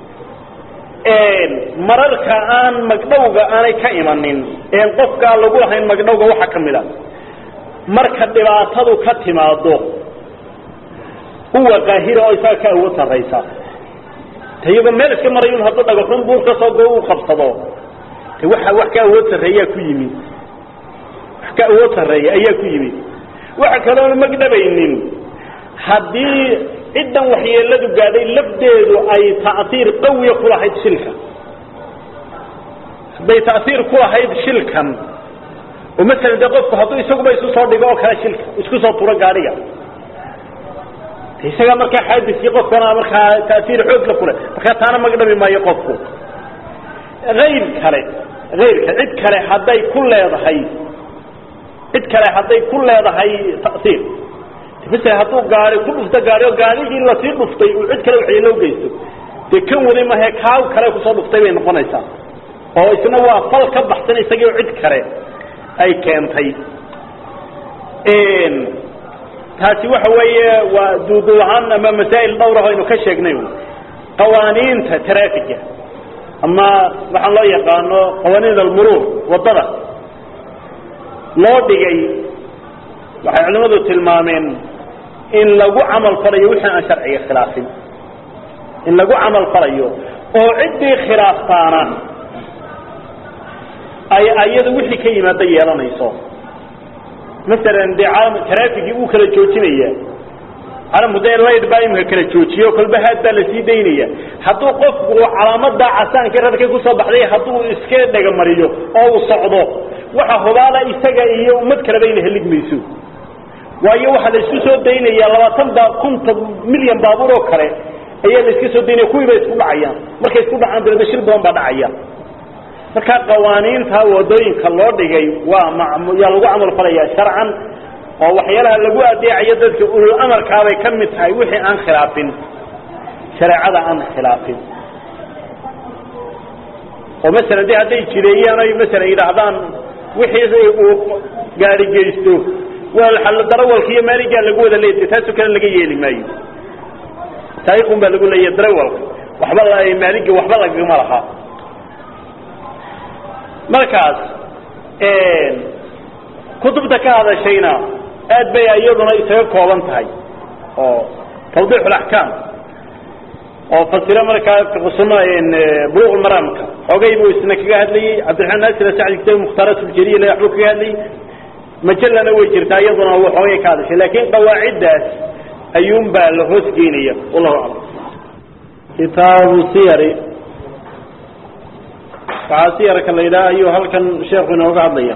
mararka aan magdhowga aanay ka imanin een qofkaa lagu lahayn magdhowga waxaa ka mid a marka dhibaatadu ka timaado huwa qaahira oo isaga ka awood sarraysa iyagoo meel iska marayun hadduu dhagaxun buur ka soo go u qabsado de waxa wax ka awood sarreeyaa ku yimid wax ka awood sarreeya ayaa ku yimid waxa kaloona magdhabaynin haddii ciddan waxyeeladu gaadhay lafdeedu ay ta'hiir qawiya ku lahayd shilka hadday ta'hiir ku lahayd shilkan oo masalan dee qofku hadduu isaguba isu soo dhigo oo kale shilka isku soo turo gaadhiga isaga markaa xaadiskii qofkana markaa ta'hiir xoogla kule markaa taana magdhabi maayo qofku ayr kale ayrka cid kale hadday ku leedahay cid kale hadday ku leedahay ta'hiir masala hadduu gaari ku dhufto gaari oo gaarigii lasii dhuftay uu cid kale waxyeelo ugeysto dee kan waday mahe kaaw kale kusoo dhuftay bay noqonaysaa oo isna waa fal ka baxsan isagii oo cid kale ay keentay taasi waxa weeye waa duuduulaan ama masaa'il dhowrah aynu ka sheegnay qawaaniinta traafiga ama waxaan loo yaqaano qawaaniin almuruur waddada loo dhigay waxay culimadu tilmaameen in lagu camal falayo wixii aan sharciga khilaafin in lagu camal falayo oo ciddii khilaaftaana ay ayadu wixii ka yimaada yeelanayso masalan dee caalam traafigii uu kala joojinaya caalamku dee layd baa imika kala joojiye o kolba haad baa lasii daynaya hadduu qofku calaamadaa casaankii radkay kusoo baxday hadduu iska dhegamariyo oo uu socdo waxa hubaala isaga iyo ummad kaleba ina helig mayso waayo waxaa la isku soo daynaya labaatan ba kunta milyan baabuur oo kale ayaa la iska soo daynaya kuwii bay isku dhacayaan markay isku dhacaan dabeedna shil badan baa dhacaya marka qawaaniinta wadooyinka loo dhigay waa yaa lagu camal falaya sharcan oo waxyaalaha lagu adeecayo dadka ulul amarkaabay ka mid tahay wixii aan khilaafin shareecada aan khilaafin oo masalan de hadday jireeyaan oy masalan yidhaahdaan wixii uu gaari geysto waa darawalka iyo maaligaa lagu wada leeya taasoo kale laga yeeli maayo taarikhun baa lagu leeya darawalka waxba maaliga waxba lagama laha markaas kutubta ka hadashayna aad bay iyaduna isaga kooban tahay oo tawdiix axkaam oo fasiro markaa fiqsuma buluq maraamka xoogay buu isna kaga hadlayey cabdiraxmaan naasir sacdi kitaab mukhtaaraat ljaliil waxbuu kaga hadlayey majalana way jirtaa iyaduna uu xoogay ka hadashay laakiin qawaaciddaas ayuun baa la hoos geynaya wallahu aclam kitaabu siyari waxaa siyarka la yidhaha ayuu halkan sheekhu inooga hadlaya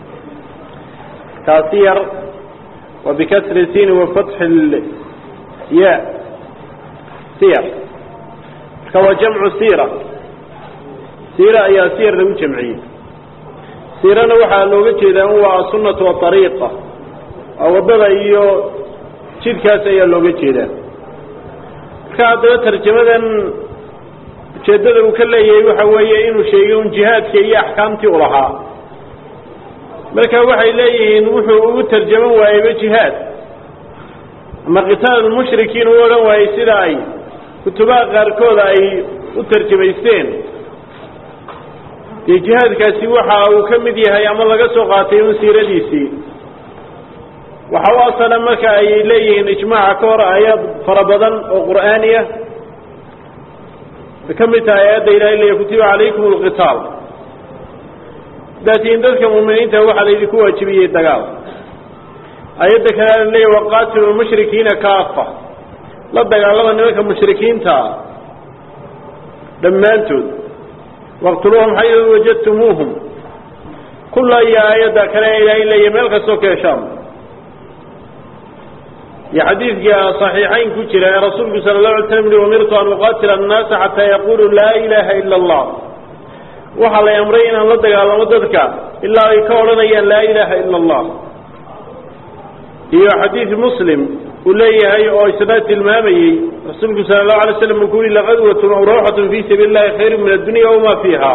kaa siyar wa bikasri sini wa fatxi ya siyar marka waa jamcu sira sira ayaa siyar lagu jamciyey sirana waxaa looga jeedaa in waa asunatu aariiqa waa waddada iyo jidkaas ayaa looga jeedaa marka haddaba tarjamadan ujeeddada uu ka leeyahay waxa weeye inuu sheegay un jihaadka iyo axkaamtii u lahaa marka waxay leeyihiin wuxuu ugu tarjaman waayeyba jihaad ama qitaal mushrikiin u odhan waayey sida ay kutubaha qaarkooda ay u tarjamaysteen dee jihaadkaasi waxa uu ka mid yahay ama laga soo qaatay un siiradiisii waxa u asala marka ay leeyihiin ijmaaca ka hor aayaad fara badan oo qur'aani ah ka mid tahay aayadda ilahay leeya kutiba calaykum alqitaal haddaad tihiin dadka muuminiinta waxaa laydinku waajibiyey dagaal aayadda kale ala leeya waqaatilu lmushrikiina kaafa la dagaalama nimanka mushrikiintaa dhammaantood waqtuluuhum xayu wajadtumuuhum kulla iyo aayadda kale ilaahay leeya meel kastoo ka heshaan iyo xadiidka صaxiixayn ku jira ee rasuulku sala الlahu alay slam i umirtu an uqatila الnaasa xataa yaquluu laa ilaha ila اllah waxaa lay amray inaan la dagaalamo dadka ilaa ay ka odhanayaan laa ilaha ila اllah iyo xadiid muslim uu leeyahay oo isna tilmaamayey rasuulku sala الlahu alay slam uu ku yihi laqadwat aw rawxat fi sabiili اllahi khayru min addunya wama fiiha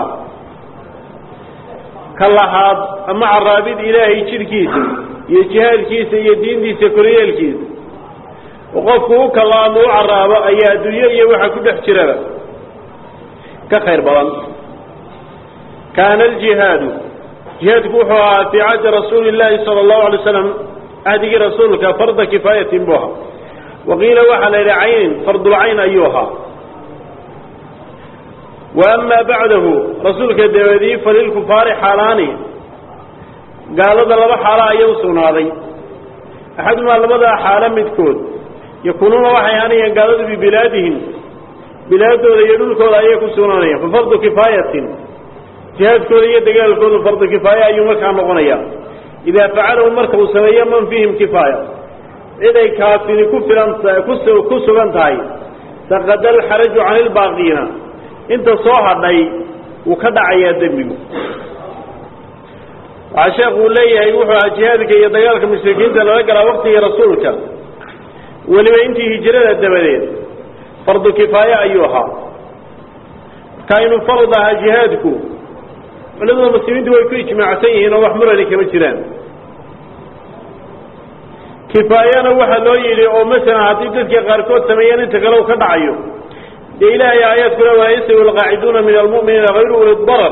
ka lahaad ama caraabid ilaahay jidhkiisa iyo jihaadkiisa iyo diintiisa koryeelkiisa oo qofku u kala ama u caraabo ayaa adduunyo iyo waxa ku dhex jiraba ka khayr badan kaana aljihaadu jihaadku wuxuu ahaa fii cahdi rasuuli llaahi sala allahu alay slam cahdigii rasuulka farda kifaayatin buu ahaa waqiila waxaa la yidhi caynin fardulcayn ayuu ahaa wa amaa bacdahu rasuulka dabadii falilkufaari xaalaani gaalada laba xaalo ayaa u sugnaaday axadumaa labadaa xaalo midkood yakuunuuna waxay ahaanayaan gaaladu bibilaadihim bilaadooda iyo dhulkooda ayay ku sugnaanayaan fa fardu kifaayatin jihaadkooda iyo dagaalkoodu fardu kifaaya ayuu markaa noqonayaa idaa facalahu marka uu sameeyo man fiihim kifaaya cid ay kaafini ku filan ku sugan tahay saqada alxaraju cani lbaaqiina inta soo hadhay wuu ka dhacayaa dembigu waxaa sheekhu uu leeyahay wuxuu ahaa jihaadka iyo dagaalka mushrikiinta lala galaa waktigii rasuulka weliba intii hijrada dabadeed fardu kifaaye ayuu ahaa marka inuu farad ahaa jihaadku culamada muslimiintu way ku ijmaacsan yihiin oo wax murani kama jiraan kifaayana waxaa loo yidhi oo masalan haddii dadka qaarkood sameeyeen inta kale u ka dhacayo dee ilaahay aayaadkuna walaa yastawi alqaaciduuna min almu'miniina hayru uli darar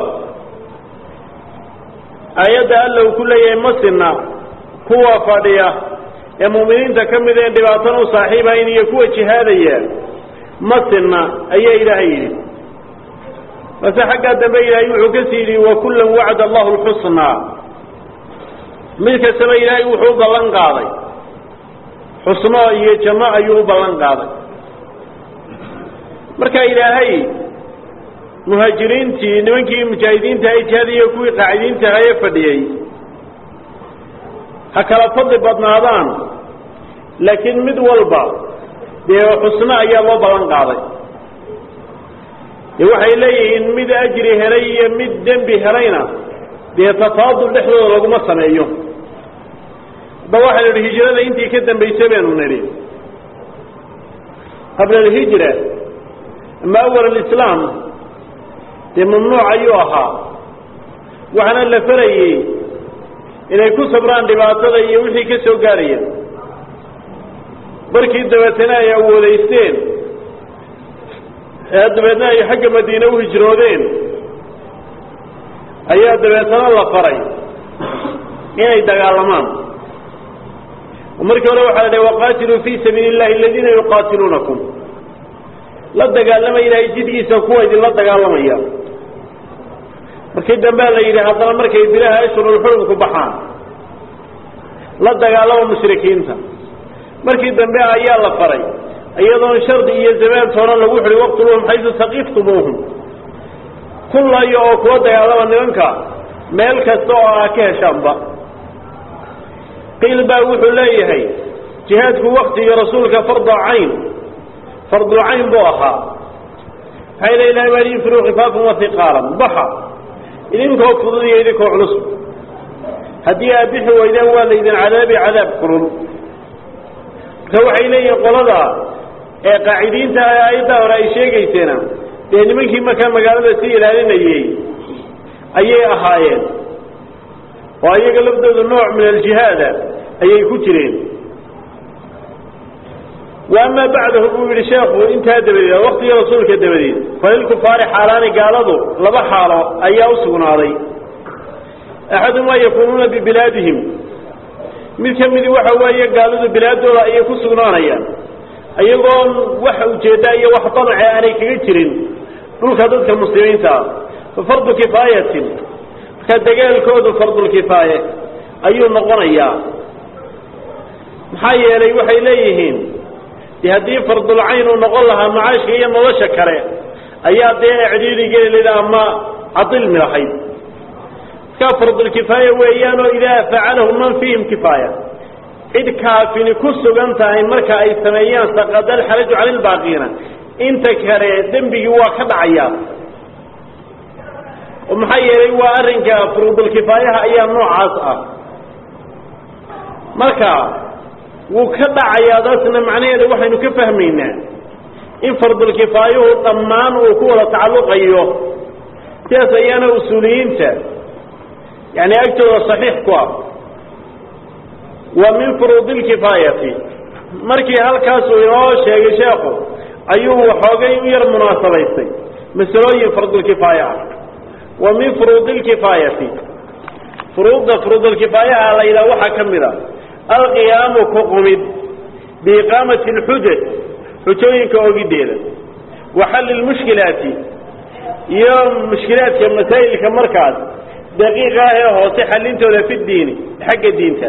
aayadda alla uu ku leeyahay masina kuwa fadhiya ee mu'miniinta ka mid een dhibaatana u saaxiibayn iyo kuwa jihaadaya masina ayaa ilaahay yidhi mase xaggaa dambe ilaahay wuxuu kasii yidhi wakullan wacda allahu lxusnaa mid kastaba ilaahay wuxuu u ballan qaaday xusno iyo janno ayuu u ballan qaaday marka ilaahay muhaajiriintii nimankii mujaahidiinta ay jihaadiyo kuwii qaacidiinta ahaye fadhiyey ha kala fadli badnaadaan laakiin mid walba dee xusno ayaa loo ballan qaaday dee waxay leeyihiin mid ajri helay iyo mid dembi helayna dee tafaadul dhexdooda laguma sameeyo hadda waxaynu idhi hijrada intii ka dambaysay baynu nidhi qabla alhijra ama awal alislaam dee mamnuuc ayuu ahaa waxaana la farayey inay ku sabraan dhibaatada iyo wixii ka soo gaaraya markii dabeetana ay awoodaysteen ee dabeedna ay xagga madiine u hijroodeen ayaa dabeetana la faray inay dagaalamaan markii hore waxaa la dhahay waqaatiluu fii sabiili illahi aladiina yuqaatiluunakum la dagaalama ilaahay jidkiisa kuwa idinla dagaalamaya markii dambea la yidhi haddana markay bilaha ashhurulxurumku baxaan la dagaalama mushrikiinta markii dambe ayaa la faray iyadoon shardi iyo zamaan toona lagu xidhi waqtuluhum xaysu saqiftumuuhum kullayo oo kuwa dagaalama nimanka meel kasta oo aa ka heshaanba qiil baa wuxuu leeyahay jihaadku waktigii rasuulka fardu cayn fardu cayn buu ahaa maxay le ilahay baa yunfiruu khifaafan wahiqaalan baxa idinkoo fudud iyo idinkoo culus haddii aad bixi weydaan waa laydin cadaabi cadaab kulul marka waxay leeyihiin qolada ee qaacidiinta aayaddaa hore ay sheegayseena dee nimankii markaa magaalada si ilaalinayey ayay ahaayeen oo ayaga laftoodu nooc min aljihaada ayay ku jireen wa amaa bacdahu buu yidhi sheekhu intaa dabadeed waktigii rasuulka dabadeed falilkufaari xaalaani gaaladu laba xaalo ayaa u sugnaaday axadumaa yakuunuuna bibilaadihim mid ka midi waxa weeye gaaladu bilaadooda ayay ku sugnaanayaan iyagoon wax ujeedda iyo wax danace aanay kaga jirin dhulka dadka muslimiinta ah fa fardu kifaayatin marka dagaalkoodu fardulkifaaye ayuu noqonayaa maxaa yeelay waxay leeyihiin de haddii fardulcayn uu noqon lahaa macaashka iyo nolosha kale ayaa dee ecdiiri geli layd ama cadilmi lahayd markaa fardulkifaaya weeyaan oo idaa facalahu man fiihim kifaaya cid kaafini ku sugan tahay marka ay sameeyaan saqada alxaraju cala lbaaqiina inta kale dembigii waa ka dhacayaa oo maxaa yeelay waa arrinka furuudulkifaayaha ayaa noocaas ah marka wuu ka dhacayaa daasna macnaheeda waxaynu ka fahmaynaa in fardulkifaayuhu dhammaan uu ku wada tacalluqayo sidaas ayaana usuuliyiinta yani agtooda saxiix ku ah wa min furuudi lkifaayati markii halkaasuu inoo sheegay sheekhu ayuu waxoogay u yar munaasabaystay masalooyin fardulkifaaya ah wa min furuudi lkifaayati furuudda furuudulkifaayaha la yidhaha waxaa ka mid a alqiyaamu ku qumid biiqaamati alxujaj xujooyinka ogideeda wa xalli lmushkilaati iyo mushkilaadka masaa'ilka markaas daqiiqa ah ee hoose xallintooda fi diini xagga diinta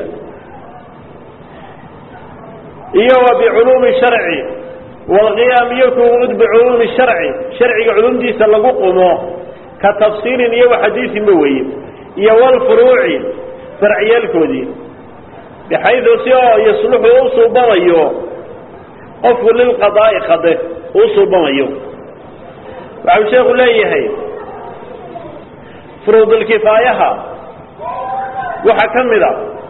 iyo wa biculuumi sharci waalqiyaam iyo kuud biculuumi sharci sharciga culumdiisa lagu qumo ka tafsiilin iyo waxadiisinba weeye iyo walfuruuci farciyaalkoodii bixaydu si oo yasluxu u suubamayo qofku lilqadaa'i qade uu suubamayo waxau sheekhu leeyahay furuudulkifaayaha waxaa ka mid a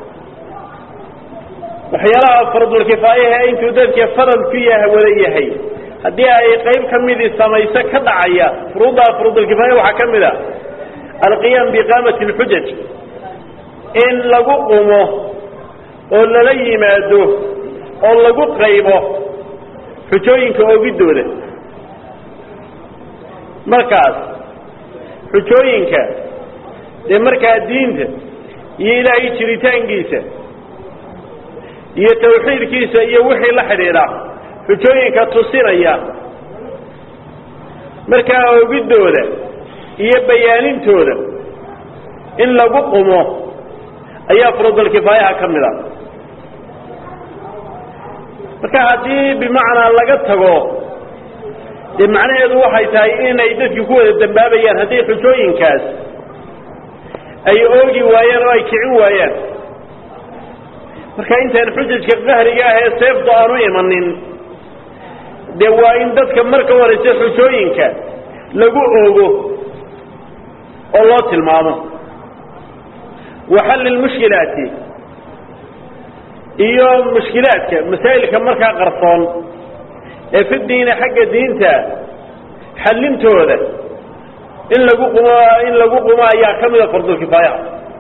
waxyaalaha fardulkifaayaha intuu dadka farad ku yaha wada yahay haddii ay qayb ka midii samayso ka dhacaya furuudda furuudulkifaaya waxaa ka mid a alqiyaam biiqaamati alxujaj in lagu qumo oo lala yimaado oo lagu qaybo xujooyinka oogidooda markaas xujooyinka dee markaa diinta iyo ilaahay jiritaankiisa iyo tawxiidkiisa iyo wixii la xidhiidha xujooyinka tusinaya markaa oogidooda iyo bayaanintooda in lagu qumo ayaa furuudulkifaayaha ka mid a marka haddii bimacnaa laga tago dee macnaheedu waxay tahay inay dadki ku wada dambaabayaan haddii xujooyinkaas ay oogi waayaan oo ay kicin waayaan marka intaan xujajka qahriga ah ee seeftu aanu imanin dee waa in dadka marka horeysa xujooyinka lagu oogo oo loo tilmaamo wa xalli lmushkilaati iyo mushkilaadka masaa'ilka markaa qarsoon ee fi diina xagga diinta xallintooda in lagu qumo in lagu qumo ayaa ka mida fardulkifaayaha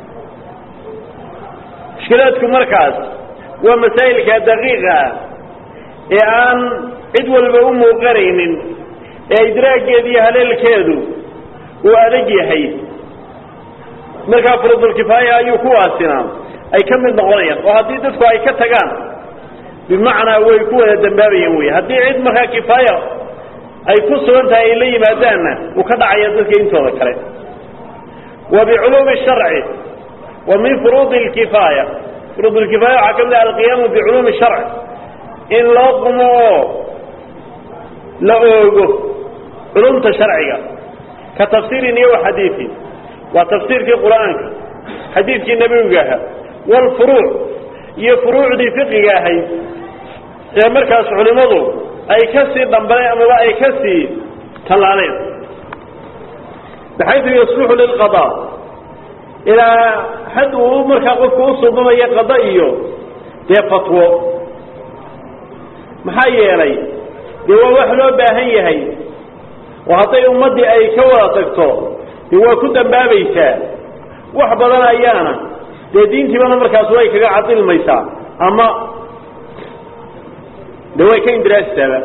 mushkilaadku markaas waa masaa'ilka daqiiqa ah ee aan cid walba u muuqanaynin ee idraaggeeda iyo haleelkeedu uu adag yahay markaa fardulkifaaya ayuu kuwaasina ay ka mid noqonayaan oo haddii dadku ay ka tagaan bimacnaa way ku wada dambaabayaan wey haddii cid markaa kifaaya ay ku sugan tahay ay la yimaadaanna uu ka dhacaya dadka intooda kale wa biculuumi sharci wa min furuudi lkifaaya furuud lkifaaya waxaa ka mid ah alqiyaamu biculuumi sharci in loo qumo oo la oogo culumta sharciga ka tafsiirin iyo waxadiiin waa tafsiirkii qur'aanka xadiidkii nebiga ahaa walfuruuc iyo furuucdii fiqiga ahayd ee markaas culimmadu ay ka sii dhambaleen amaba ay ka sii tallaaleen baxaytu yasluxu lilqadaa ilaa xad uu markaa qofku u suubamayo qada iyo dee fatwo maxaa yeelay dee waa wax loo baahan yahay oo hadday ummaddii ay ka wada tagto dee waa ku dambaabaysaa wax badan ayaana dee diintiibana markaas way kaga cadilmaysaa ama de way ka indiraasisaaba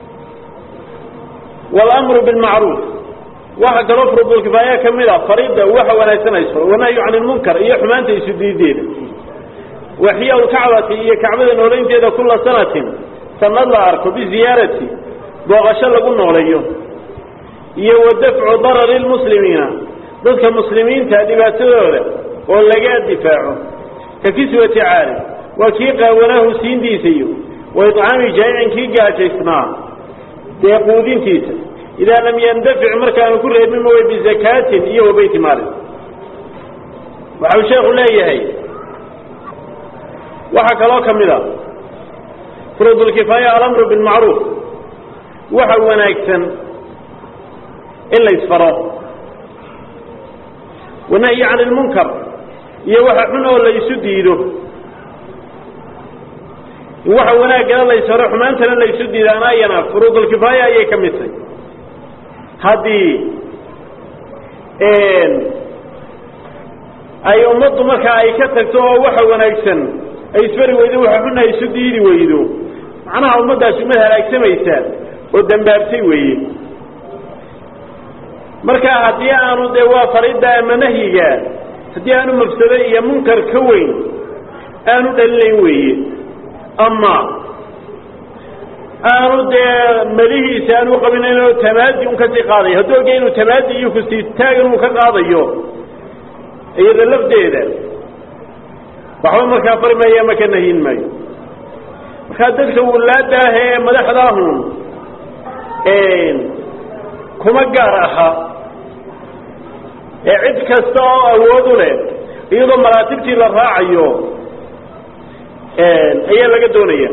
walamru bilmacruuf waxa kaloo furudulkifaaya ka mid a fariida waxa wanaagsanayso wanahyu can ilmunkar iyo xumaanta isu diideeda waxiya lkacbati iyo kacbada noolaynteeda kula sanatin sanad la arko biziyaarati booqasho lagu nooleeyo iyo wa dafcu darari lmuslimiina dadka muslimiinta dhibaatadooda oo laga difaaco ka kiswati caali waa kii qaawanaahu siintiisa iyo wa iطcaami jaa'icin kii gaajaysnaa dee quudintiisa idaa lam yandafic markaanu ku reebin way bizakaatin iyo wa beyti maalin waxa uu sheekhu leeyahay waxaa kaloo ka mid a furuudulkifaaya alamru bilmacruuf waxa wanaagsan in la isfaro wanahyi can ilmunkar iyo waxa xun oo la isu diido in waxa wanaaggana la isfaro xumaantana la isu diido anaayana furuudulkifaaya ayay ka mid tahay haddii ay ummaddu markaa ay ka tagto oo waxa wanaagsan ay isfari weydo waxa xun ay isu diidi weydo macnaha ummaddaasi umad halaagsamaysa oo dambaabtay weeye marka haddii aanu dee waa faridda ama nahyiga haddii aanu mafsado iyo munkar ka weyn aanu dhalinayn weeye ama aanu dee melihiisa aanu qabinayn oo tamaadi un kasii qaadayo hadduu ogya inuu tamaadi iyo kusii taagan uu ka qaadayo iyada lafdeeda waxba markaa fari maayo ama ka nahyin maayo markaa dadka wulaada ah ee madaxdaahun kuma gaar aha ee cid kasta oo awood u leh iyadoo maraatibtii la raacayo ayaa laga doonaya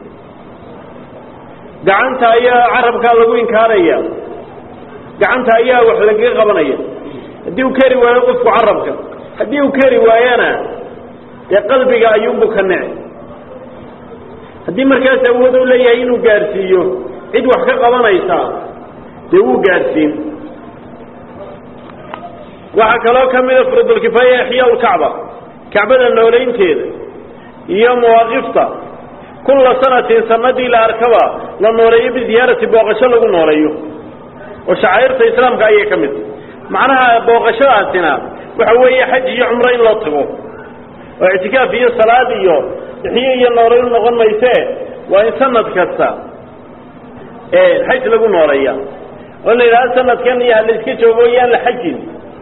gacanta ayaa carabkaa lagu inkaaraya gacanta ayaa wax lagaga qabanaya haddii uu keri waayo qofku carabka haddii uu keri waayana dee qalbiga ayuunbu ka nece haddii markaas awood u leeyahay inuu gaadhsiiyo cid wax ka qabanaysa dee wuu gaadhsiin waxaa kaloo ka mida furudulkifaaya ixyaa lkacba kacbada noolaynteeda iyo mawaaqifta kulla sanatin sanadii la arkaba la nooleeyo biziyaarati booqasho lagu nooleeyo oo shacairta islaamka ayay ka mid macnaha booqashadaasina waxa weeye xaj iyo cumro in loo tago oo ictikaaf iyo salaad iyo ixiyo iyo nooleyn noqon mayse waa in sanad kasta xaj lagu nooleeya oo la yidhahdo sanadkan iyo hala iska joogo yaan la xajin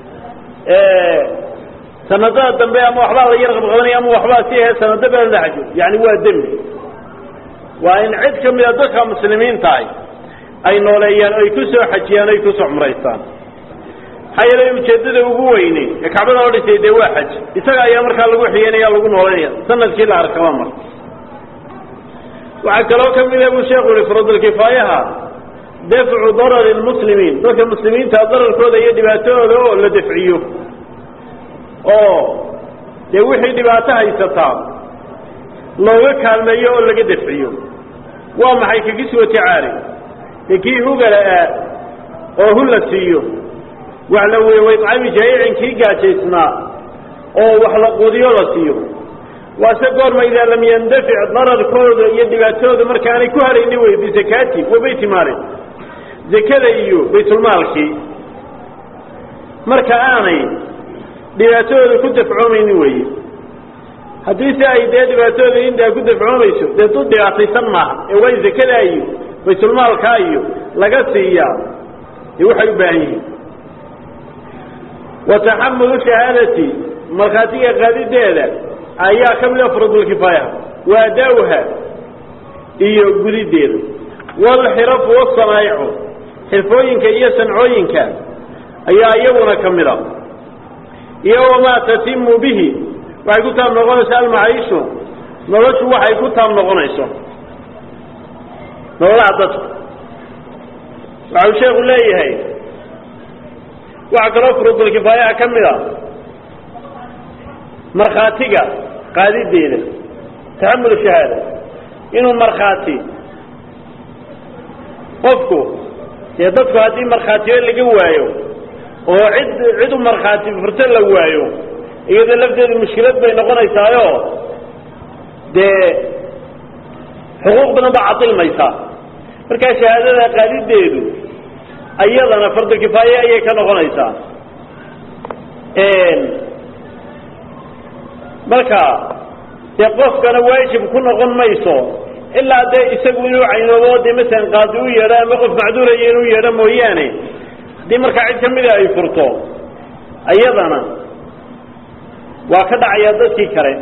sanadada dambe ama waxbaa la yar qabqabanaya ama waxbaa si ahe sanado baa la xajo yani waa dembi waa in cid ka mida dadka muslimiintahay ay nooleeyaan o ay ku soo xajiyaan o ay kusoo cumraystaan maxaa yeelay ujeeddada ugu weyne ee kacbada oo dhisay dee waa xaj isaga ayaa markaa lagu xiyanaya lagu nooleynaya sanadkii la arkaba mar waxaa kaloo ka mida buu sheekhu yihi furadulkifaayaha dafcu darari lmuslimiin dadka muslimiinta dararkooda iyo dhibaatadooda oo la dafciyo oo dee wixii dhibaato haysataa looga kaalmeeyo oo laga dafciyo waa maxay kakiswati caari dee kii hugala ah oo hu la siiyo wax la wey waycami jaayicin kii gaajaysnaa oo wax la quudiyo la siiyo waase goorma idaa lam yandafic dararkooda iyo dhibaatadooda markaanay ku harayni wey bizakaati wa beyti maali zakada iyo baytulmaalkii marka aanay dhibaatadooda ku dafcoomaynin weeye haddii se ay dee dhibaatadooda intaa ku dafcoomayso dee dad dhibaataysan maaha ee waa in zakadaa iyo baytulmaalkaa iyo laga siiyaa dee waxay u baahan yihiin wa taxamulu shahaadati markhaatiga qaadideeda ayaa ka mid a furudulkifaaya wa adaawha iyo gudideeda walxirafu wasanaa'icu xirfooyinka iyo sancooyinka ayaa iyaguna ka mid a iyo wamaa tatimu bihi waxay ku taab noqonayso almacaishu noloshu waxay ku taab noqonayso nololaha dadku waxau sheekhu leeyahay waxaa kaloo furudulkifaayaha ka mid a markhaatiga qaadideeda taxamul shahaada inuu markhaati qofku dee dadku haddii markhaatiyo laga waayo oo cid cid u markhaati furto la waayo iyadoo lafteedu mushkilad bay noqonaysaayo dee xuquuq badan baa cadilmaysaa markaa shahaadada qaadideedu ayadana fardulkifaaye ayay ka noqonaysaa marka dee qofkana waajib ku noqon mayso ilaa dee isagu inuu caynoobo dee masalan qaadi u yeedho ama qof macduuraya inuu yeedho mooyaane haddii markaa cid kamida ay furto ayadana waa ka dhacayaa dadkii kale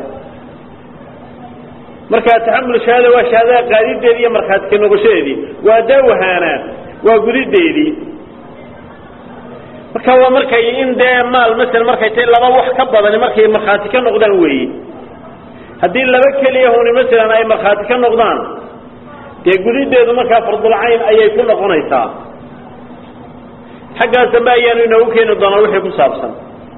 marka taxamul shahaada waa shahaadada qaadideedii iyo markhaati ka noqoshadeedii waa daawahaana waa gudideedii marka waa markay in dee maal masel markay tahay laba wax ka badani markay markhaati ka noqdaan weeye haddii laba keliya huni masalan ay markhaati ka noqdaan dee gudideedu markaa fardulcayn ayay ku noqonaysaa xaggaas dambe ayaanu inoogu keeni doonaa wixii ku saabsan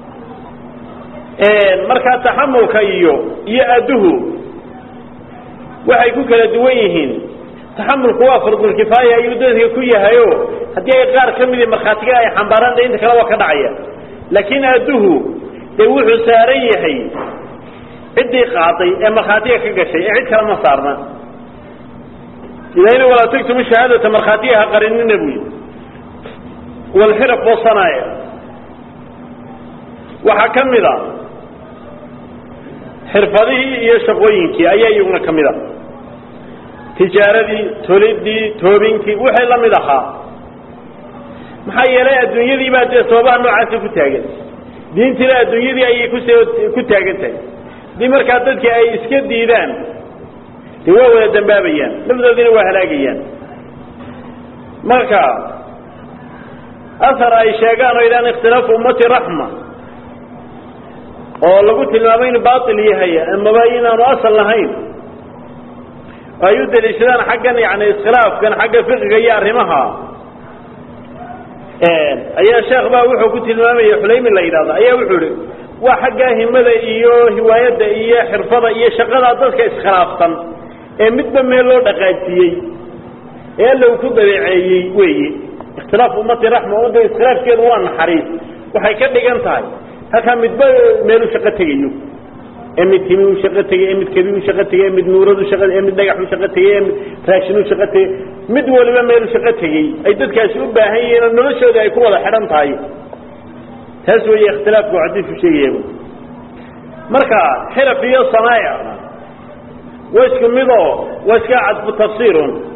markaa taxamulka iyo iyo adduhu waxay ku kala duwan yihiin taxamulku waa fardulkifaaya ayuu dadka ku yahayo haddii ay qaar ka midi markhaatiga ay xambaaraan de inta kale waa ka dhacaya laakiin adduhu dee wuxuu saaran yahay ciddii qaaday ee markhaatiga ka gashay ee cid kale ma saarna ilaahina walaa tagtumu shahaadata markhaatiga ha qarinina buyi walxiraf wasanaaya waxaa ka mid a xirfadihii iyo shaqooyinkii ayaa iyaguna ka mid a tijaaradii tolidii toobinkii wixii la mid ahaa maxaa yeelay adduunyadii baa dee sababaha noocaasa ku taagan diintiina adduunyadii ayay kus ku taagan tahay haddii markaa dadkii ay iska diidaan dee waa wada dambaabayaan nafdoodiina waa halaagayaan marka asar ay sheegaan oo idhaan ikhtilaafu ummati raxma oo lagu tilmaamay inu baatil yahay amaba inaanu asal lahayn oo ay u daliishadaan xaggan yani iskhilaafkan xagga fiqiga iyo arrimaha ayaa sheekh baa wuxuu ku tilmaamaya xulaymi la yidhahda ayaa wuxuu ihi waa xagga himada iyo hiwaayadda iyo xirfada iyo shaqada dadka iskhilaafsan ee midba meel loo dhaqaajiyey ee alla uu ku dabeeceeyey weeye ikhtilaafu ummati raxma ummadda iskhilaafkeedu waa naxariis waxay ka dhigan tahay halkaa midba meel u shaqo tegayo ee mid timi u shaqo tegey ee mid kebi u shaqo tegey ee mid nuurad u shaqa ee mid dhagax u shaqo tegey ee mid raashin u shaqo tegey mid waliba meel u shaqo tegey ay dadkaasi u baahan yihiin oo noloshooda ay ku wada xidhan tahay taas weeye ikhtilaafku xadiisku sheegaya marka xiraf iyo sanaa'ic waa isku midoo waa iska cadfu tafsiirun